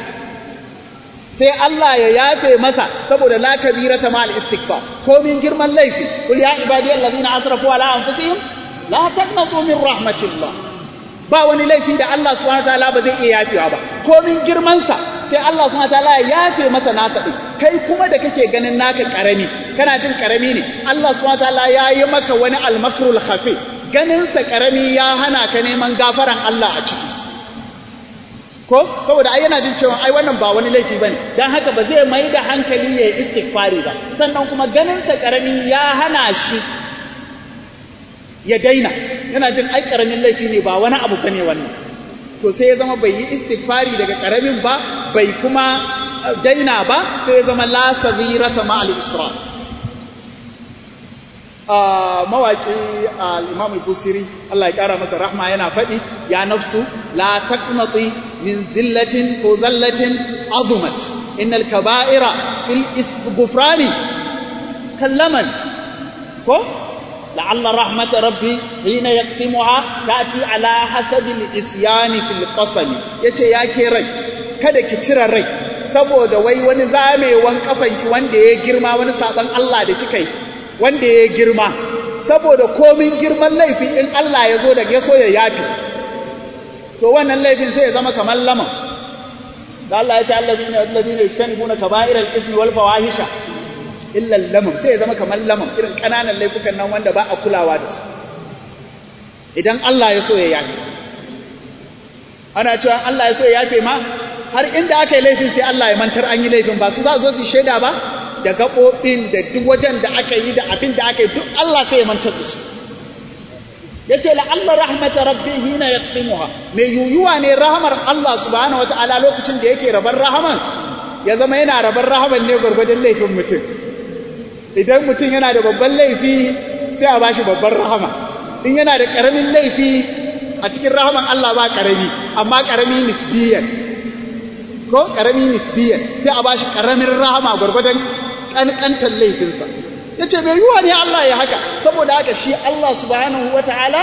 [SPEAKER 3] sai Allah ya yafe masa saboda la kabirata ma al istighfar ko min girman laifi kul ya ibadi allazina asrafu ala anfusihim la taqnatu min rahmatillah ba wani laifi da Allah subhanahu wataala ba zai iya yafewa ba ko min girman sa sai Allah subhanahu wataala ya yafe masa nasa din kai kuma da kake ganin naka karami kana jin karami ne Allah subhanahu wataala ya yi maka wani al-makrul khafi ganinsa ƙarami ya hana ka neman gafaran Allah a ciki ko saboda ai yana jin cewa ai wannan ba wani laifi bane dan haka ba zai mai da hankali ya yi istighfari ba sannan kuma ganinsa ƙarami ya hana shi ya daina yana jin ai ƙaramin laifi ne ba wani abu bane wannan to sai ya zama bai yi istighfari daga ƙaramin ba bai kuma daina ba sai ya zama la saghirata ma al-isra mawaƙi al-imam al-busiri Allah ya ƙara masa rahma yana faɗi ya nafsu la taqnati min zillatin ko zallatin azumat innal kaba'ira fil isghufrani kallaman ko لعل رحمة ربي حين يقسمها تأتي على حسب الإسيان في القسم yace ya ke rai kada ki cire rai saboda wai wani zamewan kafanki wanda ya girma wani saban Allah da kika yi wanda ya girma saboda komin girman laifi in Allah ya zo daga ya so ya yafi to wannan laifin sai ya zama kamar laman da Allah ya ce allazina allazina yajtanibuna kaba'iral ithmi wal fawahisha illa lamam sai ya zama kamar lamam irin kananan laifukan nan wanda ba a kulawa da su idan Allah ya so ya yafe ana cewa Allah ya so ya yafe ma har inda aka yi laifin sai Allah ya mantar an yi laifin ba su za zo su shaida ba da gaɓoɓin da duk wajen da aka yi da abin da aka yi duk Allah sai ya mantar da su ya ce la'alla rahmata rabbi hina ya mai yuyuwa ne rahamar Allah subhanahu wata'ala lokacin da yake rabar rahaman ya zama yana rabar rahaman ne gwargwadon laifin mutum idan mutum yana da babban laifi sai a bashi babban rahama in yana da ƙaramin laifi a cikin rahaman Allah ba ƙarami amma ƙarami nisbiyan ko ƙarami nisbiyan sai a bashi ƙaramin rahama gwargwadon ƙanƙantar laifinsa ya ce mai yiwuwa ne Allah ya haka saboda haka shi Allah subhanahu wa ta'ala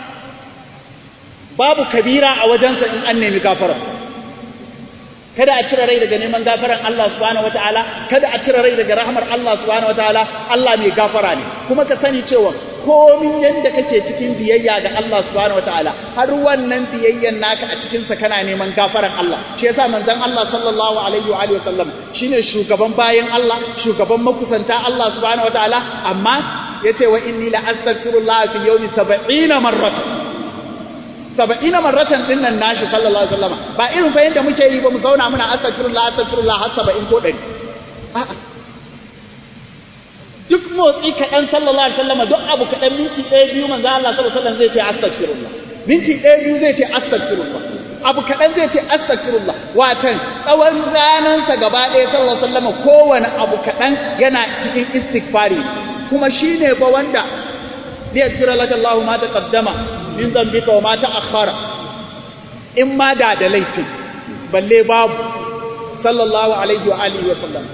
[SPEAKER 3] babu kabira a wajensa in an nemi gafararsa kada a cire rai daga neman gafaran Allah subhanahu wataala kada a cire rai daga rahmar Allah subhanahu wataala Allah mai gafara ne kuma ka sani cewa komin yanda kake cikin biyayya ga Allah subhanahu wataala har wannan biyayyan naka a cikin sa kana neman gafaran Allah shi yasa manzon Allah sallallahu alaihi wa alihi wasallam shine shugaban bayan Allah shugaban makusanta Allah subhanahu wataala amma yace wa inni la astaghfirullah fi yawmi 70 marratan saba'ina marratan din nan nashi sallallahu alaihi wasallam ba irin fa yanda muke yi ba mu zauna muna astaghfirullah astaghfirullah har saba'in ko ɗari duk motsi kaɗan sallallahu alaihi wasallam duk abu kaɗan minti ɗaya biyu manzo Allah sallallahu alaihi wasallam zai ce astaghfirullah minti ɗaya biyu zai ce astaghfirullah abu kaɗan zai ce astaghfirullah watan tsawon ranansa gaba ɗaya sallallahu alaihi wasallam kowane abu kaɗan yana cikin istighfari kuma shine fa wanda liyaghfira laka Allahu ma taqaddama min dhanbika wa ma ta'akhkhara in ma da da laifin balle babu sallallahu alaihi wa alihi wa sallam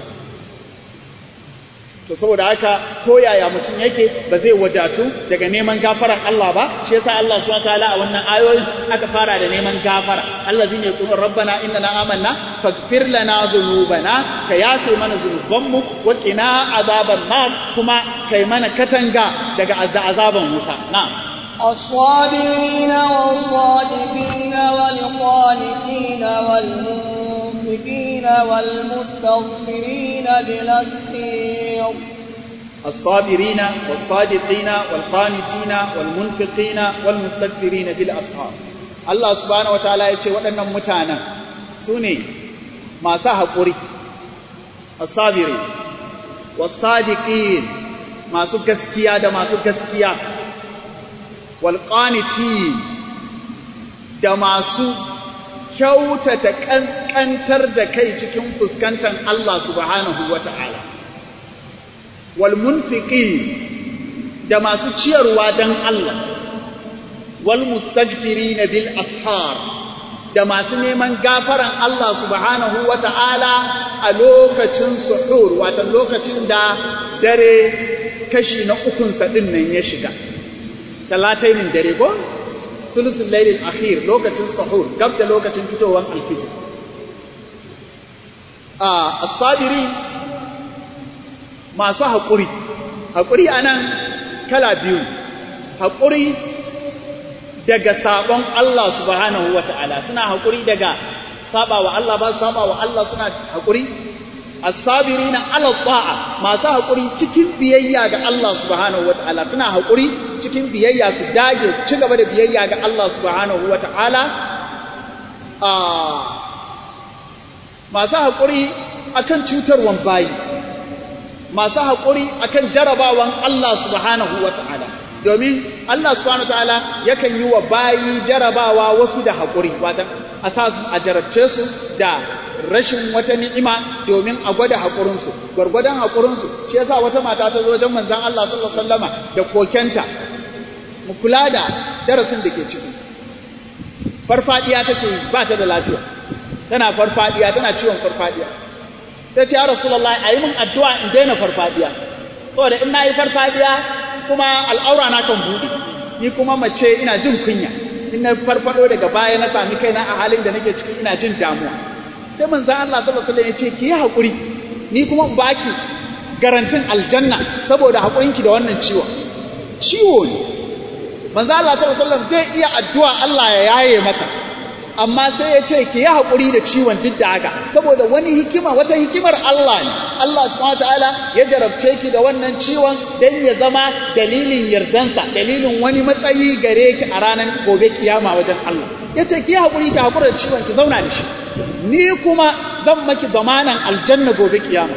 [SPEAKER 3] to saboda haka ko yaya mutum yake ba zai wadatu daga neman gafarar Allah ba shi yasa Allah subhanahu wataala a wannan ayoyin aka fara da neman gafara allazina yaqulun rabbana innana amanna faghfir lana dhunubana ka yafe mana zunubanmu wa qina azaban nar kuma kai mana katanga daga azaban wuta na'am
[SPEAKER 2] الصابرين والصادقين والقانتين والمنفقين والمستغفرين بالأسحير
[SPEAKER 3] الصابرين والصادقين والقانتين والمنفقين والمستغفرين بالأسحار الله سبحانه وتعالى يقول waɗannan mutanen su ne masu haƙuri الصابرين والصادقين masu gaskiya da masu gaskiya walƙaniti da masu kyautata ƙanƙantar da kai cikin fuskantar Allah subhanahu wa ta'ala walmunfiƙi da masu ciyarwa don Allah walmustagfiri na bil ashar da masu neman gafaran Allah subhanahu wa ta'ala a lokacin suhur watan lokacin da dare kashi na ukunsa ɗin nan ya shiga talatainin dare ko sulusun lailin akhir lokacin sahur gab da lokacin fitowar alfijir a asabiri masu haƙuri haƙuri a nan kala biyu haƙuri daga sabon Allah subhanahu wa ta'ala suna haƙuri daga saba wa Allah ba saba wa Allah suna haƙuri as-sabirina ala ta'a masu haƙuri cikin biyayya ga Allah subhanahu wata'ala suna haƙuri cikin biyayya su dage su ci gaba da biyayya ga Allah subhanahu wata'ala a masu haƙuri akan cutarwan bayi masu haƙuri akan jarabawan Allah subhanahu wata'ala domin Allah subhanahu wata'ala yakan yi wa bayi jarabawa wasu da haƙuri wata a sa a jarabce su da rashin wata ni'ima domin a gwada haƙurinsu gwargwadon haƙurinsu shi yasa wata mata ta zo wajen manzon Allah sallallahu alaihi wasallama da kokenta mu kula da darasin da ke ciki farfadiya take yi ba ta da lafiya tana farfadiya tana ciwon farfadiya sai ce ya rasulullahi ayi min addu'a in daina farfadiya saboda in nayi farfadiya kuma al'aura na kan buɗe ni kuma mace ina jin kunya in na farfado daga baya na sami kaina a halin da nake ciki ina jin damuwa sai manzon Allah sallallahu alaihi wasallam ya ce ki yi hakuri ni kuma in baki garantin aljanna saboda hakurinki da wannan ciwon ciwo ne manzon Allah sallallahu alaihi wasallam zai iya addu'a Allah ya yaye mata amma sai ya ce ki yi haƙuri da ciwon duk da haka saboda wani hikima wata hikimar Allah ne Allah subhanahu wataala ya jarabce ki da wannan ciwon dan ya zama dalilin yardansa dalilin wani matsayi gare ki a ranar gobe kiyama wajen Allah ya ce ki yi haƙuri ki haƙura da ciwon ki zauna da shi ni kuma zan maki zamanan aljanna gobe kiyama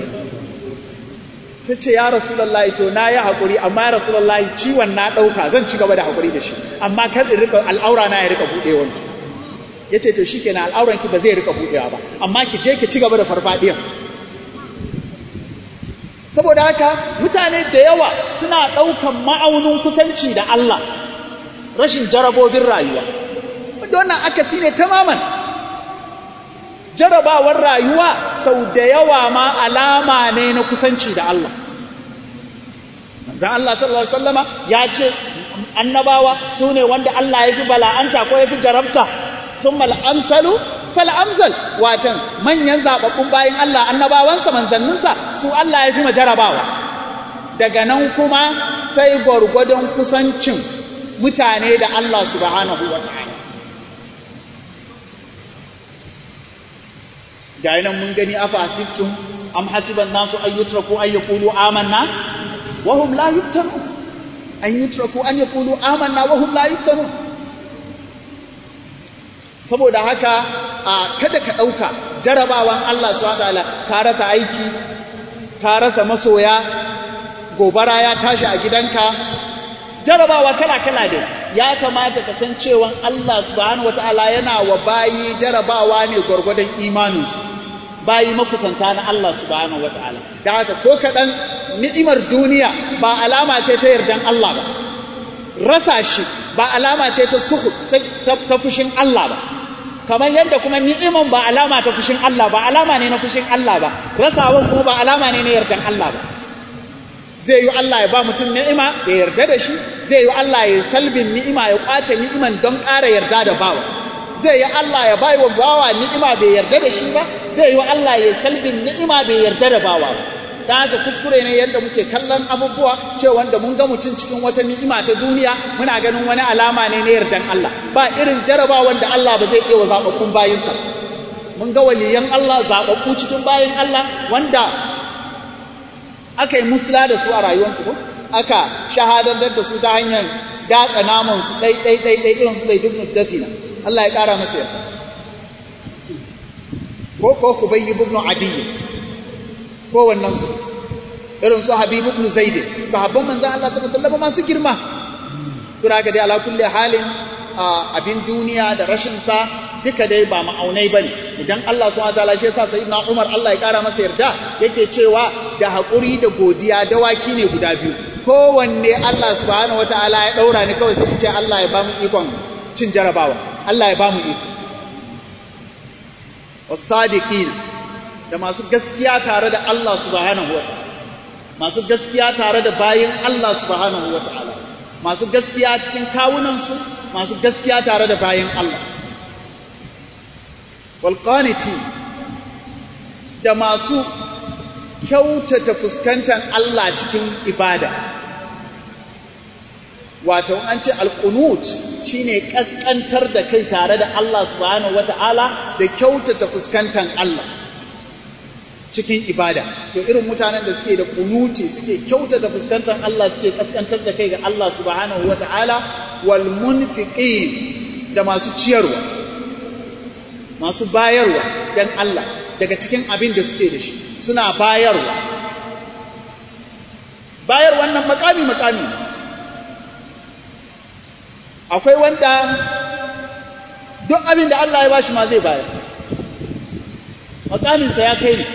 [SPEAKER 3] ta ce ya rasulullahi to na yi haƙuri amma ya rasulullahi ciwon na ɗauka zan ci gaba da haƙuri da shi amma kar in rika al'aura na ya rika buɗewar ya ce to shi ke na al'auranki ba zai rika buɗewa ba amma ki je ki ci gaba da farfaɗiyar saboda haka mutane da yawa suna ɗaukan ma'aunin kusanci da Allah rashin jarabobin rayuwa wanda wannan akasi ne tamaman jarabawar rayuwa sau da yawa ma alama ne na kusanci da Allah manzan Allah sallallahu Alaihi wasallama ya ce annabawa su ne wanda Allah ya fi bala'anta ko ya fi jarabta ثم الأمثل فالأمثل watan manyan zababbun bayin Allah annabawansa manzanninsa su Allah ya fi majarabawa daga nan kuma sai gwargwadon kusancin mutane da Allah subhanahu wa ta'ala ga nan mun gani afa asibtum am hasiban nasu an yutraku an yaqulu amanna wa hum la yuftanun an yutraku an yaqulu amanna wa hum la yuftanun saboda haka a kada ka ɗauka jarabawan Allah su ta'ala ka rasa aiki ka rasa masoya gobara ya tashi a gidanka jarabawa kala-kala ne ya kamata ka san cewa Allah subhanahu wata'ala yana wa bayi jarabawa ne gwargwadon imaninsu bayi makusanta na Allah subhanahu wata'ala da haka ko kaɗan ni'imar duniya ba alama ce ta yardan Allah ba rasa shi ba alama ce ta suhu ta fushin Allah ba kamar yadda kuma ni'iman ba alama ta fushin Allah ba alama ne na fushin Allah ba rasawan kuma ba alama ne na yardan Allah ba zai yi Allah ya ba mutum ni'ima ya yarda da shi zai yi Allah ya salbin ni'ima ya kwace ni'iman don ƙara yarda da bawa zai yi Allah ya bai wa bawa ni'ima bai yarda da shi ba zai yi Allah ya salbin ni'ima bai yarda da bawa ba ta haka kuskure ne yadda muke kallon abubuwa cewa wanda mun ga mutum cikin wata ni'ima ta duniya muna ganin wani alama ne na yardan Allah ba irin jarabawan da Allah ba zai iya wa zaɓaɓɓun bayinsa mun ga waliyan Allah zaɓaɓɓu cikin bayin Allah wanda aka yi musula da su a rayuwarsu ko aka shahadantar da su ta hanyar datsa naman su ɗai ɗai ɗai ɗai irin su ɗai duk dafina Allah ya ƙara masa yarda ko ko ku bayyi ibn adiyyi kowannen su irin su Habibu ibn Zaid sahabban manzon Allah sallallahu alaihi wasallam masu girma sura ga dai ala kulli halin abin duniya da rashin sa duka dai ba ma'aunai bane idan Allah subhanahu wataala shi yasa sayyidina Umar Allah ya kara masa yarda yake cewa da hakuri da godiya dawaki ne guda biyu kowanne Allah subhanahu wataala ya daura ni kawai sai in ce Allah ya ba mu ikon cin jarabawa Allah ya ba mu iko was-sadiqin da masu gaskiya tare da Allah subhanahu wata'ala masu gaskiya tare da bayin Allah subhanahu wata'ala masu gaskiya cikin kawunansu masu gaskiya tare da bayin Allah walqaniti da masu kyautata fuskantar Allah cikin ibada wato an ce alqunut shine kaskantar da kai tare da Allah subhanahu wata'ala da kyautata fuskantar Allah cikin ibada to irin mutanen da suke da kunuti suke kyautata fuskantar Allah suke kaskantar da kai ga Allah subhanahu wata'ala wal munfiqin da masu ciyarwa masu bayarwa dan Allah daga cikin abin da suke da shi suna bayarwa bayar wannan makami makami akwai wanda duk abin da Allah ya bashi ma zai bayar makaminsa ya kai ne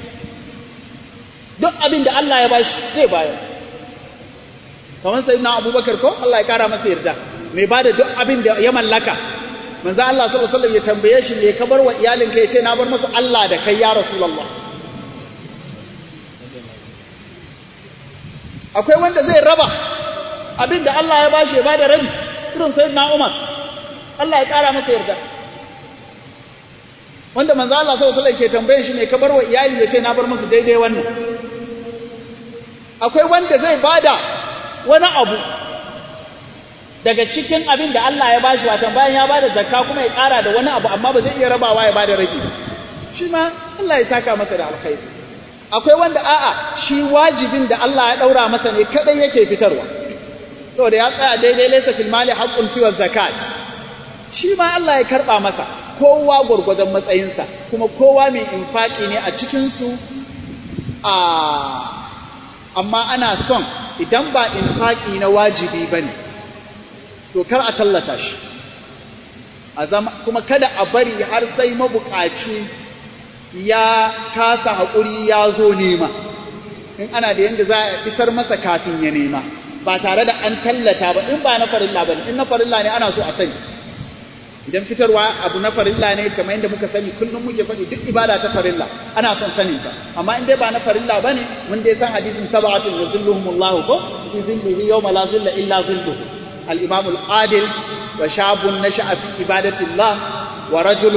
[SPEAKER 3] duk abin da Allah ya bashi zai bayar kamar sai na abubakar ko Allah ya kara masa yarda mai bada duk abin da ya mallaka manzo Allah sallallahu alaihi wasallam ya tambaye shi me ka bar wa iyalinka yace na bar musu Allah da kai ya rasulullah akwai wanda zai raba abin da Allah ya bashi ya bada rabi irin sayyidina Umar Allah ya kara masa yarda wanda manzo Allah sallallahu alaihi wasallam ke tambaye shi me ka bar wa iyali yace na bar musu daidai wannan akwai wanda zai bada wani abu daga cikin abin da Allah ya bashi watan bayan ya bada zakka kuma ya ƙara da wani abu amma ba zai iya rabawa ya bada rabi shi ma Allah ya saka masa da alkhairi akwai wanda a'a shi wajibin da Allah ya daura masa ne kadai yake fitarwa saboda ya tsaya daidai laysa fil mali haqqun siwa zakat shi ma Allah ya karba masa kowa gurgurdan matsayinsa kuma kowa mai infaki ne a cikin su a amma ana son idan ba infaki na wajibi bane to kar a tallata shi a zama kuma kada a bari har sai mabukaci ya kasa haƙuri ya zo nema in ana da yadda za a isar masa kafin ya nema ba tare da an tallata ba in ba na farilla ba in na farilla ne ana so a sani idan fitarwa abu na farilla ne kamar yadda muka sani kullum muke faɗi duk ibada ta farilla ana son sanin ta amma in dai ba na farilla bane mun dai san hadisin sab'atun yuzilluhumullahu ko fi zillihi yawma la zilla illa zilluhu الإمام العادل وشاب نشأ في عبادة الله ورجل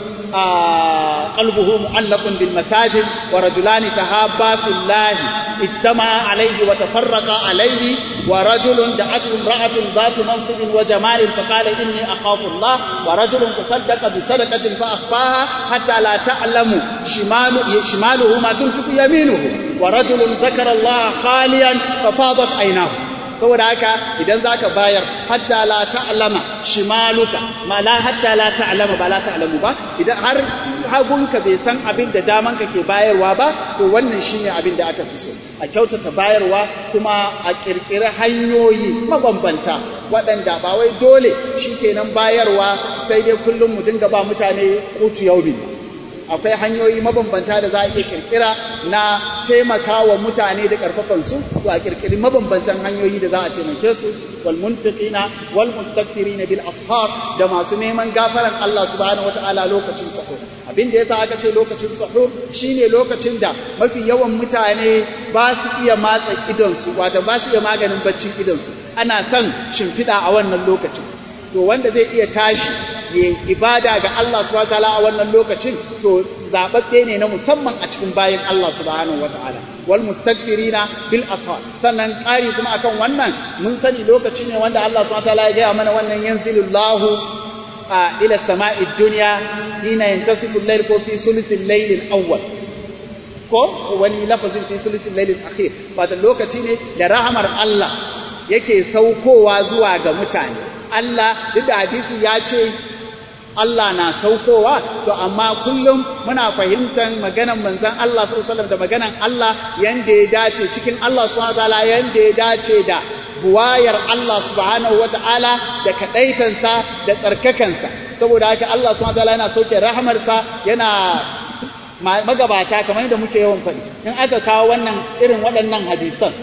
[SPEAKER 3] آه قلبه معلق بالمساجد ورجلان تهابا في الله اجتمعا عليه وتفرقا عليه ورجل دعته امرأة ذات منصب وجمال فقال إني أخاف الله ورجل تصدق بصدقة فأخفاها حتى لا تعلم شمال شماله ما تنفق يمينه ورجل ذكر الله خاليا ففاضت عيناه saboda haka idan zaka bayar hatta la ta'lama shimaluka ma la hatta la ta'lama ba la ta'lamu ba idan har hagunka bai san abin da daman ka ke bayarwa ba to wannan shine abin da aka fi so a kyautata bayarwa kuma a kirkiri hanyoyi mabambanta waɗanda ba wai dole shikenan bayarwa sai dai kullum mu dinga ba mutane kutu yaumi akwai hanyoyi mabambanta da za a iya kirkira na taimaka wa mutane da karfafansu to a kirkiri mabambantan hanyoyi da za a taimake su wal munfiqina wal mustaghfirina bil ashar da masu neman gafaran Allah subhanahu wataala lokacin sahur abin da yasa aka ce lokacin sahur shine lokacin da mafi yawan mutane ba su iya matsa idon su wato ba su iya maganin baccin idon su ana son shimfiɗa a wannan lokacin to wanda zai iya tashi ya ibada ga Allah subhanahu wataala a wannan lokacin to zababbe ne na musamman a cikin bayan Allah subhanahu wataala wal mustaghfirina bil ashar sannan ƙari kuma akan wannan mun sani lokaci ne wanda Allah subhanahu wataala ya gaya mana wannan yanzilullahu a ila sama'id dunya hina yantasifu al-layl ko fi sulusil layl al-awwal ko wani lafazin fi sulusil layl al-akhir wato lokaci ne da rahamar Allah yake saukowa zuwa ga mutane Allah duk da hadisi ya ce Allah na saukowa to amma kullum muna fahimtar maganan manzon Allah sallallahu da maganan Allah yanda ya dace cikin Allah subhanahu wataala yanda ya dace da buwayar Allah subhanahu wataala da kadaitansa da tsarkakansa saboda haka Allah subhanahu wataala yana sauke rahamarsa yana magabata kamar yadda muke yawan faɗi in aka kawo wannan irin waɗannan hadisan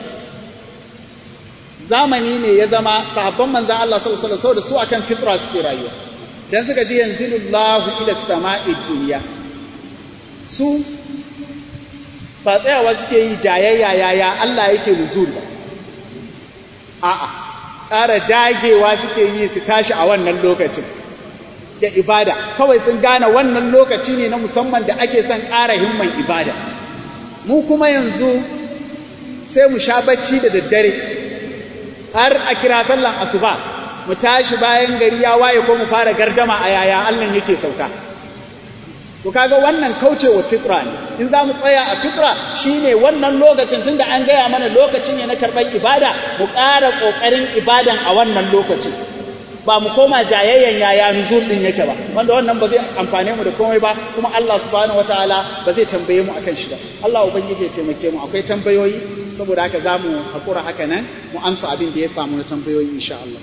[SPEAKER 3] zamani ne ya zama sahabban manzan Allah sallallahu alaihi wasallam su akan fitra suke rayuwa dan suka ji yanzilullahu ila sama'i dunya su ba tsayawa suke yi jayayya yaya Allah yake nuzul ba a'a ƙara dagewa suke yi su tashi a wannan lokacin da ibada kawai sun gane wannan lokaci ne na musamman da ake son ƙara himman ibada mu kuma yanzu sai mu sha bacci da daddare har a kira sallan asuba mu tashi bayan gari ya waye ko mu fara gardama a yaya Allah yake sauka to kaga wannan kaucewa fitra ne in za mu tsaya a fitra shine wannan lokacin tunda an gaya mana lokacin ne na karɓar ibada mu ƙara ƙoƙarin ibadan a wannan lokacin ba mu koma jayayyan yaya nuzul din yake ba wanda wannan ba zai amfane mu da komai ba kuma Allah subhanahu wataala ba zai tambaye mu akan shi ba Allah ubangiji ya taimake mu akwai tambayoyi saboda haka zamu hakura haka nan mu amsa abin da ya samu na tambayoyi insha Allah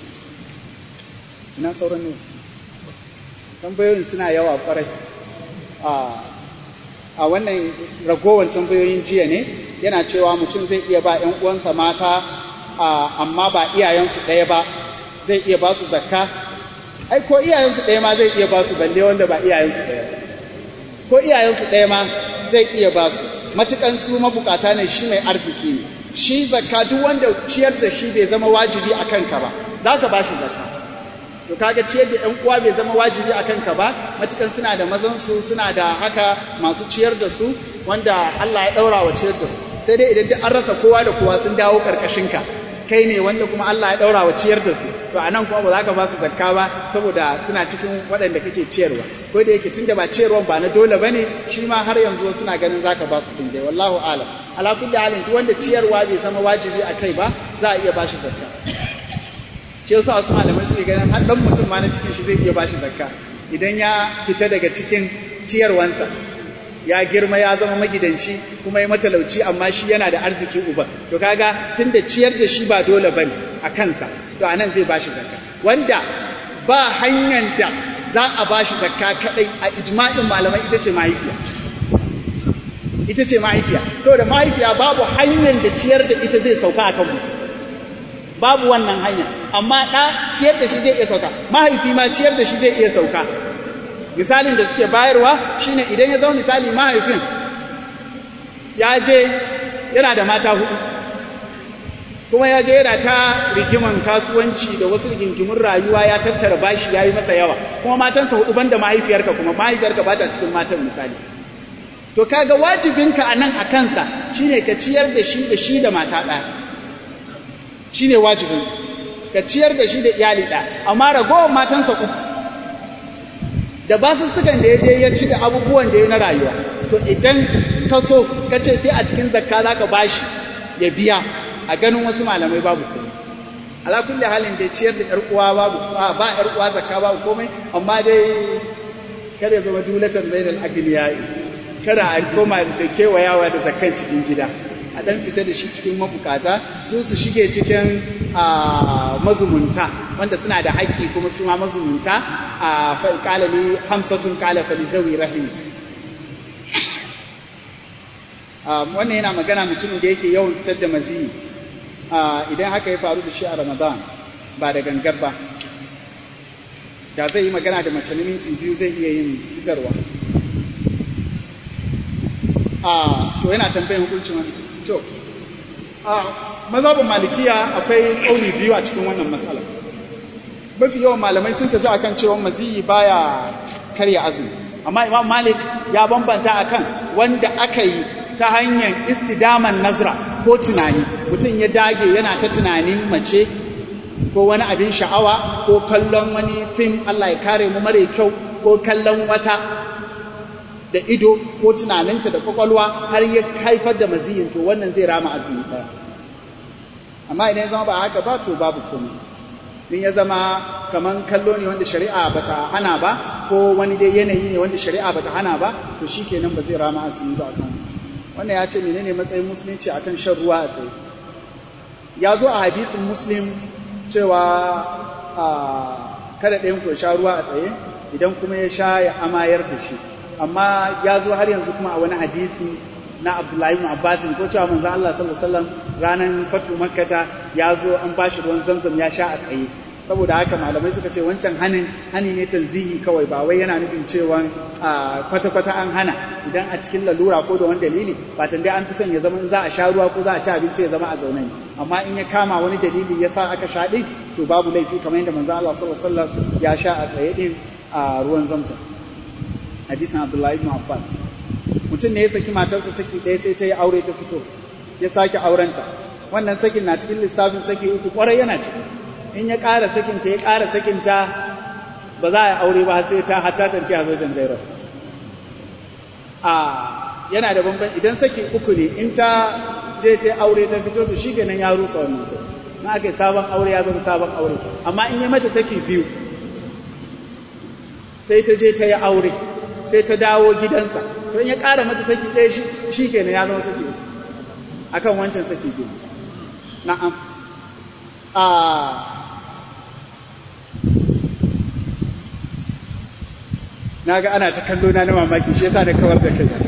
[SPEAKER 3] ina sauran ne tambayoyin suna yawa kwarai a a wannan ragowar tambayoyin jiya ne yana cewa mutum zai iya ba 'yan uwansa mata amma ba iyayensu ɗaya ba zai iya ba su zakka ai ko iyayensu ɗaya ma zai iya ba su balle wanda ba iyayensu ɗaya ko iyayensu ɗaya ma zai iya ba su matukan su mabukata ne shi mai arziki ne shi zakka duk wanda ciyar da shi bai zama wajibi a kanka ba za ka ba shi zakka to kaga ciyar da ƴan uwa bai zama wajibi a kanka ba matukan suna da mazan su suna da haka masu ciyar da su wanda Allah ya ɗaura wa ciyar da su sai dai idan duk an rasa kowa da kowa sun dawo karkashin ka kai ne wanda kuma Allah ya daura wa ciyar da su to anan kuma ba za ka ba su zakka ba saboda suna cikin waɗanda kake ciyarwa ko da yake tunda ba ciyarwan ba na dole bane shi ma har yanzu suna ganin zaka ba su din dai wallahu alam ala kulli halin duk wanda ciyarwa bai zama wajibi a kai ba za a iya ba shi zakka shi yasa wasu malamai suke ganin har dan mutum ma na cikin shi zai iya ba shi zakka idan ya fita daga cikin ciyarwansa ya girma ya zama magidanci kuma ya matalauci amma shi yana da arziki uba to kaga tunda ciyar da shi ba dole bane a kansa to anan zai bashi zakka wanda ba hanyar da za a bashi zakka kadai a ijma'in malamai ita ce mahaifiya ita ce mahaifiya saboda mahaifiya babu hanyar da ciyar da ita zai sauka akan mutum babu wannan hanya amma ɗa ciyar da shi zai iya sauka mahaifi ma ciyar da shi zai iya sauka misalin da suke bayarwa shine idan ya zama misali mahaifin ya je yana da mata hudu kuma ya je yana ta rigiman kasuwanci da wasu rigingimin rayuwa ya tattara bashi ya yi masa yawa kuma matansa hudu banda mahaifiyarka kuma mahaifiyarka ba ta cikin matan misali to kaga wajibinka a nan a kansa shine ka ciyar da shi da shi da mata ɗaya shine wajibin ka ciyar da shi da iyali ɗaya amma ragowar matansa uku da basussukan da ya je ya ci da abubuwan da ya na rayuwa to idan ka so ka ce sai a cikin zakka za ka bashi ya biya a ganin wasu malamai babu komai ala kulli halin da ciyar da yar uwa babu ba yar uwa zakka babu komai amma dai kada ya zama dulatan bainal agliyai kada a koma da kewayawa da zakkan cikin gida a dan fita da shi cikin mabukata su su shige cikin mazumunta wanda suna da haƙƙi kuma su ma mazumunta a kalali hamsatun kala fali zawi rahimi wannan yana magana mutumin da yake yawan fitar da maziyi idan haka ya faru da shi a ramadan ba da gangar ba da zai yi magana da mace minti biyu zai iya yin fitarwa to yana tambayin hukuncin wani to mazhabin malikiya akwai ƙauni biyu a cikin wannan matsala mafi yawan malamai sun tafi akan cewa maziyi baya karya azumi amma imam malik ya bambanta akan wanda aka yi ta hanyar istidaman nazra ko tunani mutum ya dage yana ta tunanin mace ko wani abin sha'awa ko kallon wani fim Allah ya kare mu mare kyau ko kallon wata da ido ko tunaninta da kwakwalwa har ya haifar da maziyin to wannan zai rama azumi ɗaya amma idan ya zama ba haka ba to babu komai in ya zama kaman kallo ne wanda shari'a bata hana ba ko wani dai yanayi ne wanda shari'a bata hana ba to shikenan ba zai rama azumi ba kan wannan ya ce menene matsayin musulunci akan shan ruwa a tsaye ya zo a hadisin muslim cewa kada ɗayan ku sha ruwa a tsaye idan kuma ya sha ya amayar da shi amma ya zo har yanzu kuma a wani hadisi na Abdullahi ibn Abbas ko cewa manzon Allah sallallahu alaihi wasallam ranan fatu makkata ya zo an bashi ruwan zamzam ya sha a tsaye saboda haka malamai suka ce wancan hanin hani ne tanzihi kawai ba wai yana nufin cewa kwata kwata an hana idan a cikin lalura ko da wani dalili ba dai an fi son ya zama in za a sha ruwa ko za a ci abinci ya zama a zaune ne amma in ya kama wani dalili ya sa aka sha din to babu laifi kamar yadda manzon Allah sallallahu alaihi wasallam ya sha a tsaye din a ruwan zamzam hadisin Abdullahi ibn Abbas mutum ne ya saki matarsa saki ɗaya sai ta yi aure ta fito ya sake aurenta wannan sakin na cikin lissafin saki uku kwarai yana ciki in ya ƙara sakinta ya ƙara sakinta ba za a yi aure ba sai ta hatta tanki a zojen zairar a yana da bamban idan saki uku ne in ta je ta aure ta fito to shi kenan ya rusa wannan sai na aka yi sabon aure ya zama sabon aure amma in yi mata saki biyu sai ta je ta yi aure sai ta dawo gidansa to in ya ƙara mata saki ɗaya shi shi kenan ya zama saki uku akan wancan saki biyu na'am a na ga ana ta kallo na na mamaki shi yasa da kawar da kai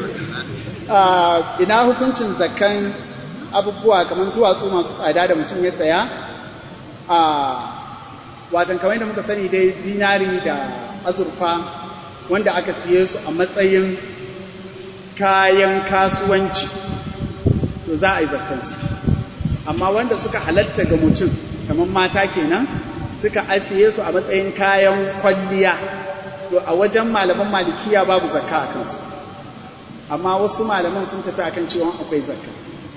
[SPEAKER 3] ina hukuncin zakan abubuwa kamar duwatsu masu tsada da mutum ya saya a watan kamar da muka sani dai dinari da azurfa wanda aka siye su a matsayin kayan kasuwanci to za a yi zakansu amma wanda suka halatta ga mutum kamar mata kenan suka asiye su a matsayin kayan kwalliya to a wajen malaman malikiya babu zakka a kansu amma wasu malaman sun tafi akan cewa akwai zakka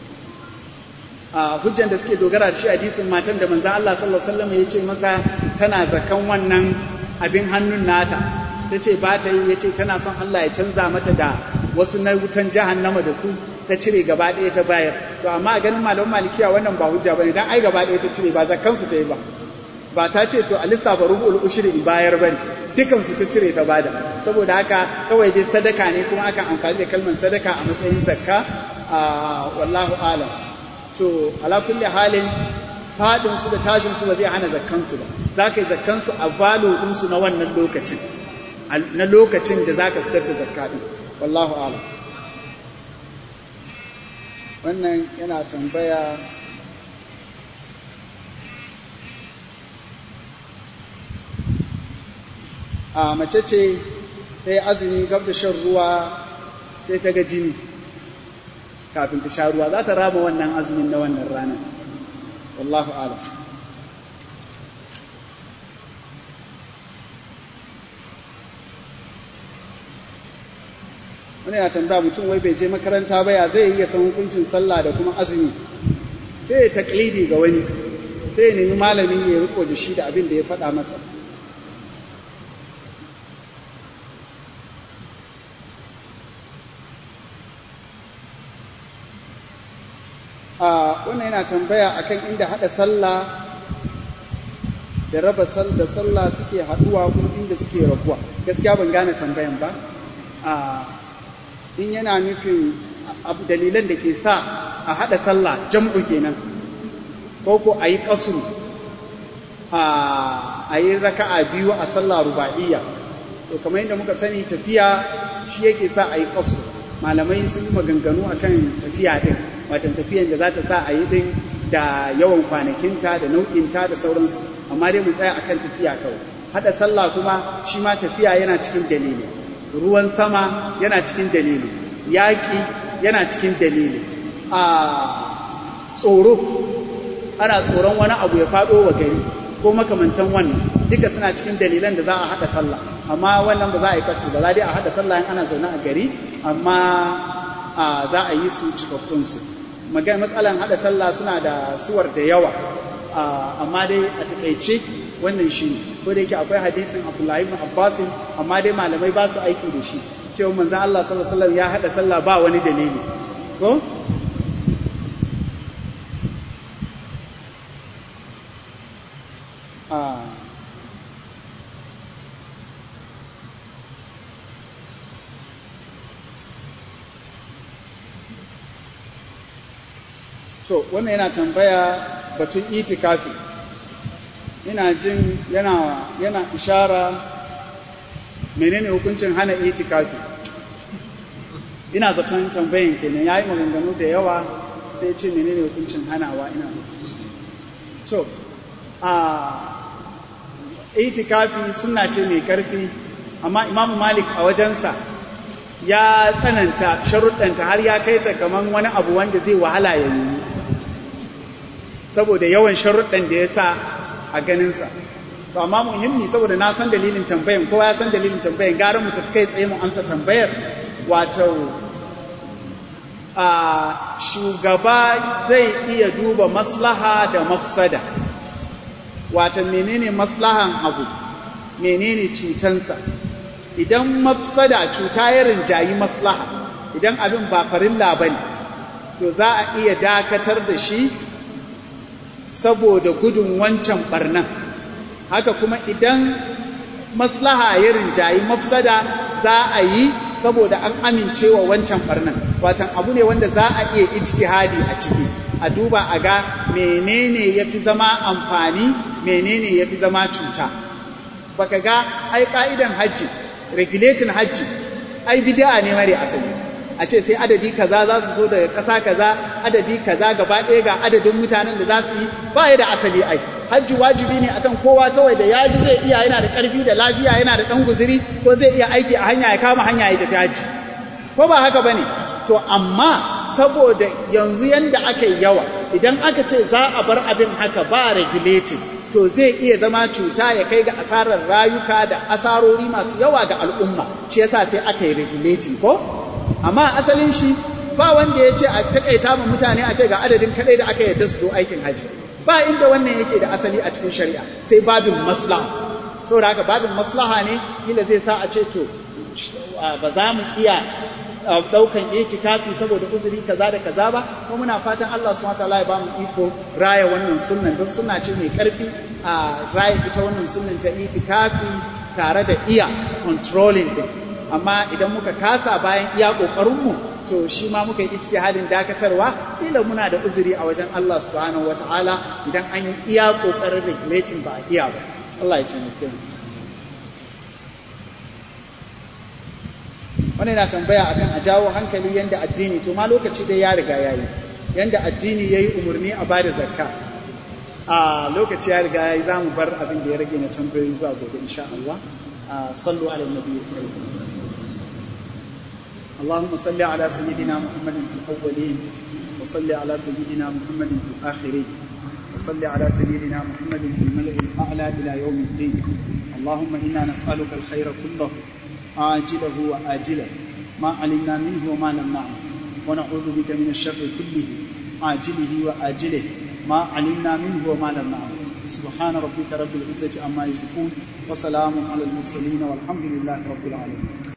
[SPEAKER 3] a hujjan da suke dogara da shi hadisin matan da manzon Allah sallallahu alaihi wasallam ya ce mata tana zakan wannan abin hannun nata ta ce ba ta yi ya ce tana son Allah ya canza mata da wasu na wutan jahannama da su ta cire gaba ɗaya ta bayar to amma a ganin malaman malikiya wannan ba hujja bane dan ai gaba ɗaya ta cire ba zakkan su ta yi ba ba ta ce to a lissafa rubu'ul ushri in bayar bane dukan su ta cire ta bada saboda haka kawai dai sadaka ne kuma akan amfani da kalmar sadaka a matsayin zakka a wallahu alam to ala kulli halin fadin su da tashin su ba zai hana zakkan su ba za ka yi zakkan su a valo din su na wannan lokacin na lokacin da zaka fitar da zakka din wallahu alam wannan yana tambaya a mace ce ta yi azumi gab da shan ruwa sai ta ga jini kafin ta sha ruwa za ta rama wannan azumin na wannan ranar wallahu alam wani yana tambaya mutum wai bai je makaranta ba ya zai iya san hukuncin sallah da kuma azumi sai ya taklidi ga wani sai ya nemi malami ya riko da shi da abin da ya faɗa masa a wannan yana tambaya akan inda haɗa sallah da raba da sallah suke haɗuwa kuma inda suke rabuwa gaskiya ban gane tambayan ba a in yana nufin dalilan da ke sa a haɗa sallah jam'u kenan ko ko a yi ƙasuru a yi raka'a biyu a sallah ruba'iyya to kamar yadda muka sani tafiya shi yake sa a yi ƙasuru malamai sun yi maganganu akan tafiya ɗin watan tafiyan da za ta sa a yi ɗin da yawan kwanakinta da nau'inta da sauransu amma dai mu tsaya akan tafiya kawai haɗa sallah kuma shi ma tafiya yana cikin dalili ruwan sama yana cikin dalili yaƙi yana cikin dalili a tsoro ana tsoron wani abu ya faɗo wa gari ko makamantan wannan duka suna cikin dalilan da za a haɗa sallah amma wannan ba za a yi kasu ba za dai a haɗa sallah in ana zaune a gari amma za a yi su cikakkunsu magana matsalan haɗa sallah suna da suwar da yawa amma dai a taƙaice wannan shi ne ko da yake akwai hadisin Abdullahi ibn Abbas amma dai malamai ba su aiki da shi cewa manzon Allah sallallahu alaihi wasallam ya hada sallah ba wani dalili ko a to wannan yana tambaya batun itikafi ina jin yana yana ishara menene hukuncin hana itikafi ina zaton tambayin kenan yayi maganganu da yawa sai ce menene hukuncin hanawa ina zaton to a itikafi sunna ce mai karfi amma imamu malik a wajensa ya tsananta sharuɗanta har ya kai ta kaman wani abu wanda zai wahala ya yi saboda yawan sharuɗan da ya sa a ganinsa to amma muhimmi saboda na san dalilin tambayan kowa ya san dalilin tambayan gara mu tafi kai tsaye mu amsa tambayar wato a shugaba zai iya duba maslaha da mafsada wato menene maslahan abu menene cutansa idan mafsada cuta ya rinjayi maslaha idan abin ba farilla ba ne to za a iya dakatar da shi saboda gudun wancan barnan haka kuma idan maslaha ya rinjayi mafsada za a yi saboda an amincewa wancan barnan watan abu ne wanda za a iya ijtihadi a ciki a duba a ga menene yafi zama amfani menene yafi zama cuta baka ga ai ka'idan hajji regulating hajji ai bid'a ne mare asali a ce sai adadi kaza za su zo daga ƙasa kaza adadi kaza gaba ɗaya ga adadin mutanen da za su yi ba ya da asali ai hajji wajibi ne akan kowa kawai da ya ji zai iya yana da ƙarfi da lafiya yana da ɗan guziri ko zai iya aiki a hanya ya kama hanya ya tafi hajji ko ba haka ba ne to amma saboda yanzu yanda aka yi yawa idan aka ce za a bar abin haka ba regulating to zai iya zama cuta ya kai ga asarar rayuka da asarori masu yawa ga al'umma shi yasa sai aka yi regulating ko amma asalin shi ba wanda ya ce a takaita ma mutane a ce ga adadin kadai da aka yarda su zo aikin haji ba inda wannan yake da asali a cikin shari'a sai babin maslaha saboda haka babin maslaha ne kila zai sa a ce to ba za mu iya daukan itikafi saboda uzuri kaza da kaza ba kuma muna fatan Allah subhanahu wataala ya ba mu iko raya wannan sunnan don sunna ce mai karfi a raya ita wannan sunnan ta itikafi tare da iya controlling din amma idan muka kasa bayan iya kokarin mu to shi ma muka yi ijtihadin dakatarwa kila muna da uzuri a wajen Allah subhanahu wataala idan an yi iya kokarin regulating ba a iya ba Allah ya taimake mu wani na tambaya akan a jawo hankali yanda addini to ma lokaci dai ya riga yayi yanda addini yayi umarni a bada zakka a lokaci ya riga yayi zamu bar abin da ya rage na tambayoyi zuwa gobe insha Allah sallu ala nabi اللهم صل على سيدنا محمد في الأولين وصل على سيدنا محمد في الآخرين وصل على سيدنا محمد في الملأ الأعلى إلى يوم الدين اللهم إنا نسألك الخير كله عاجله وآجله ما علمنا منه وما لم نعلم ونعوذ بك من الشر كله عاجله وآجله ما علمنا منه وما لم نعلم سبحان ربك رب العزة عما يصفون وسلام على المرسلين والحمد لله رب العالمين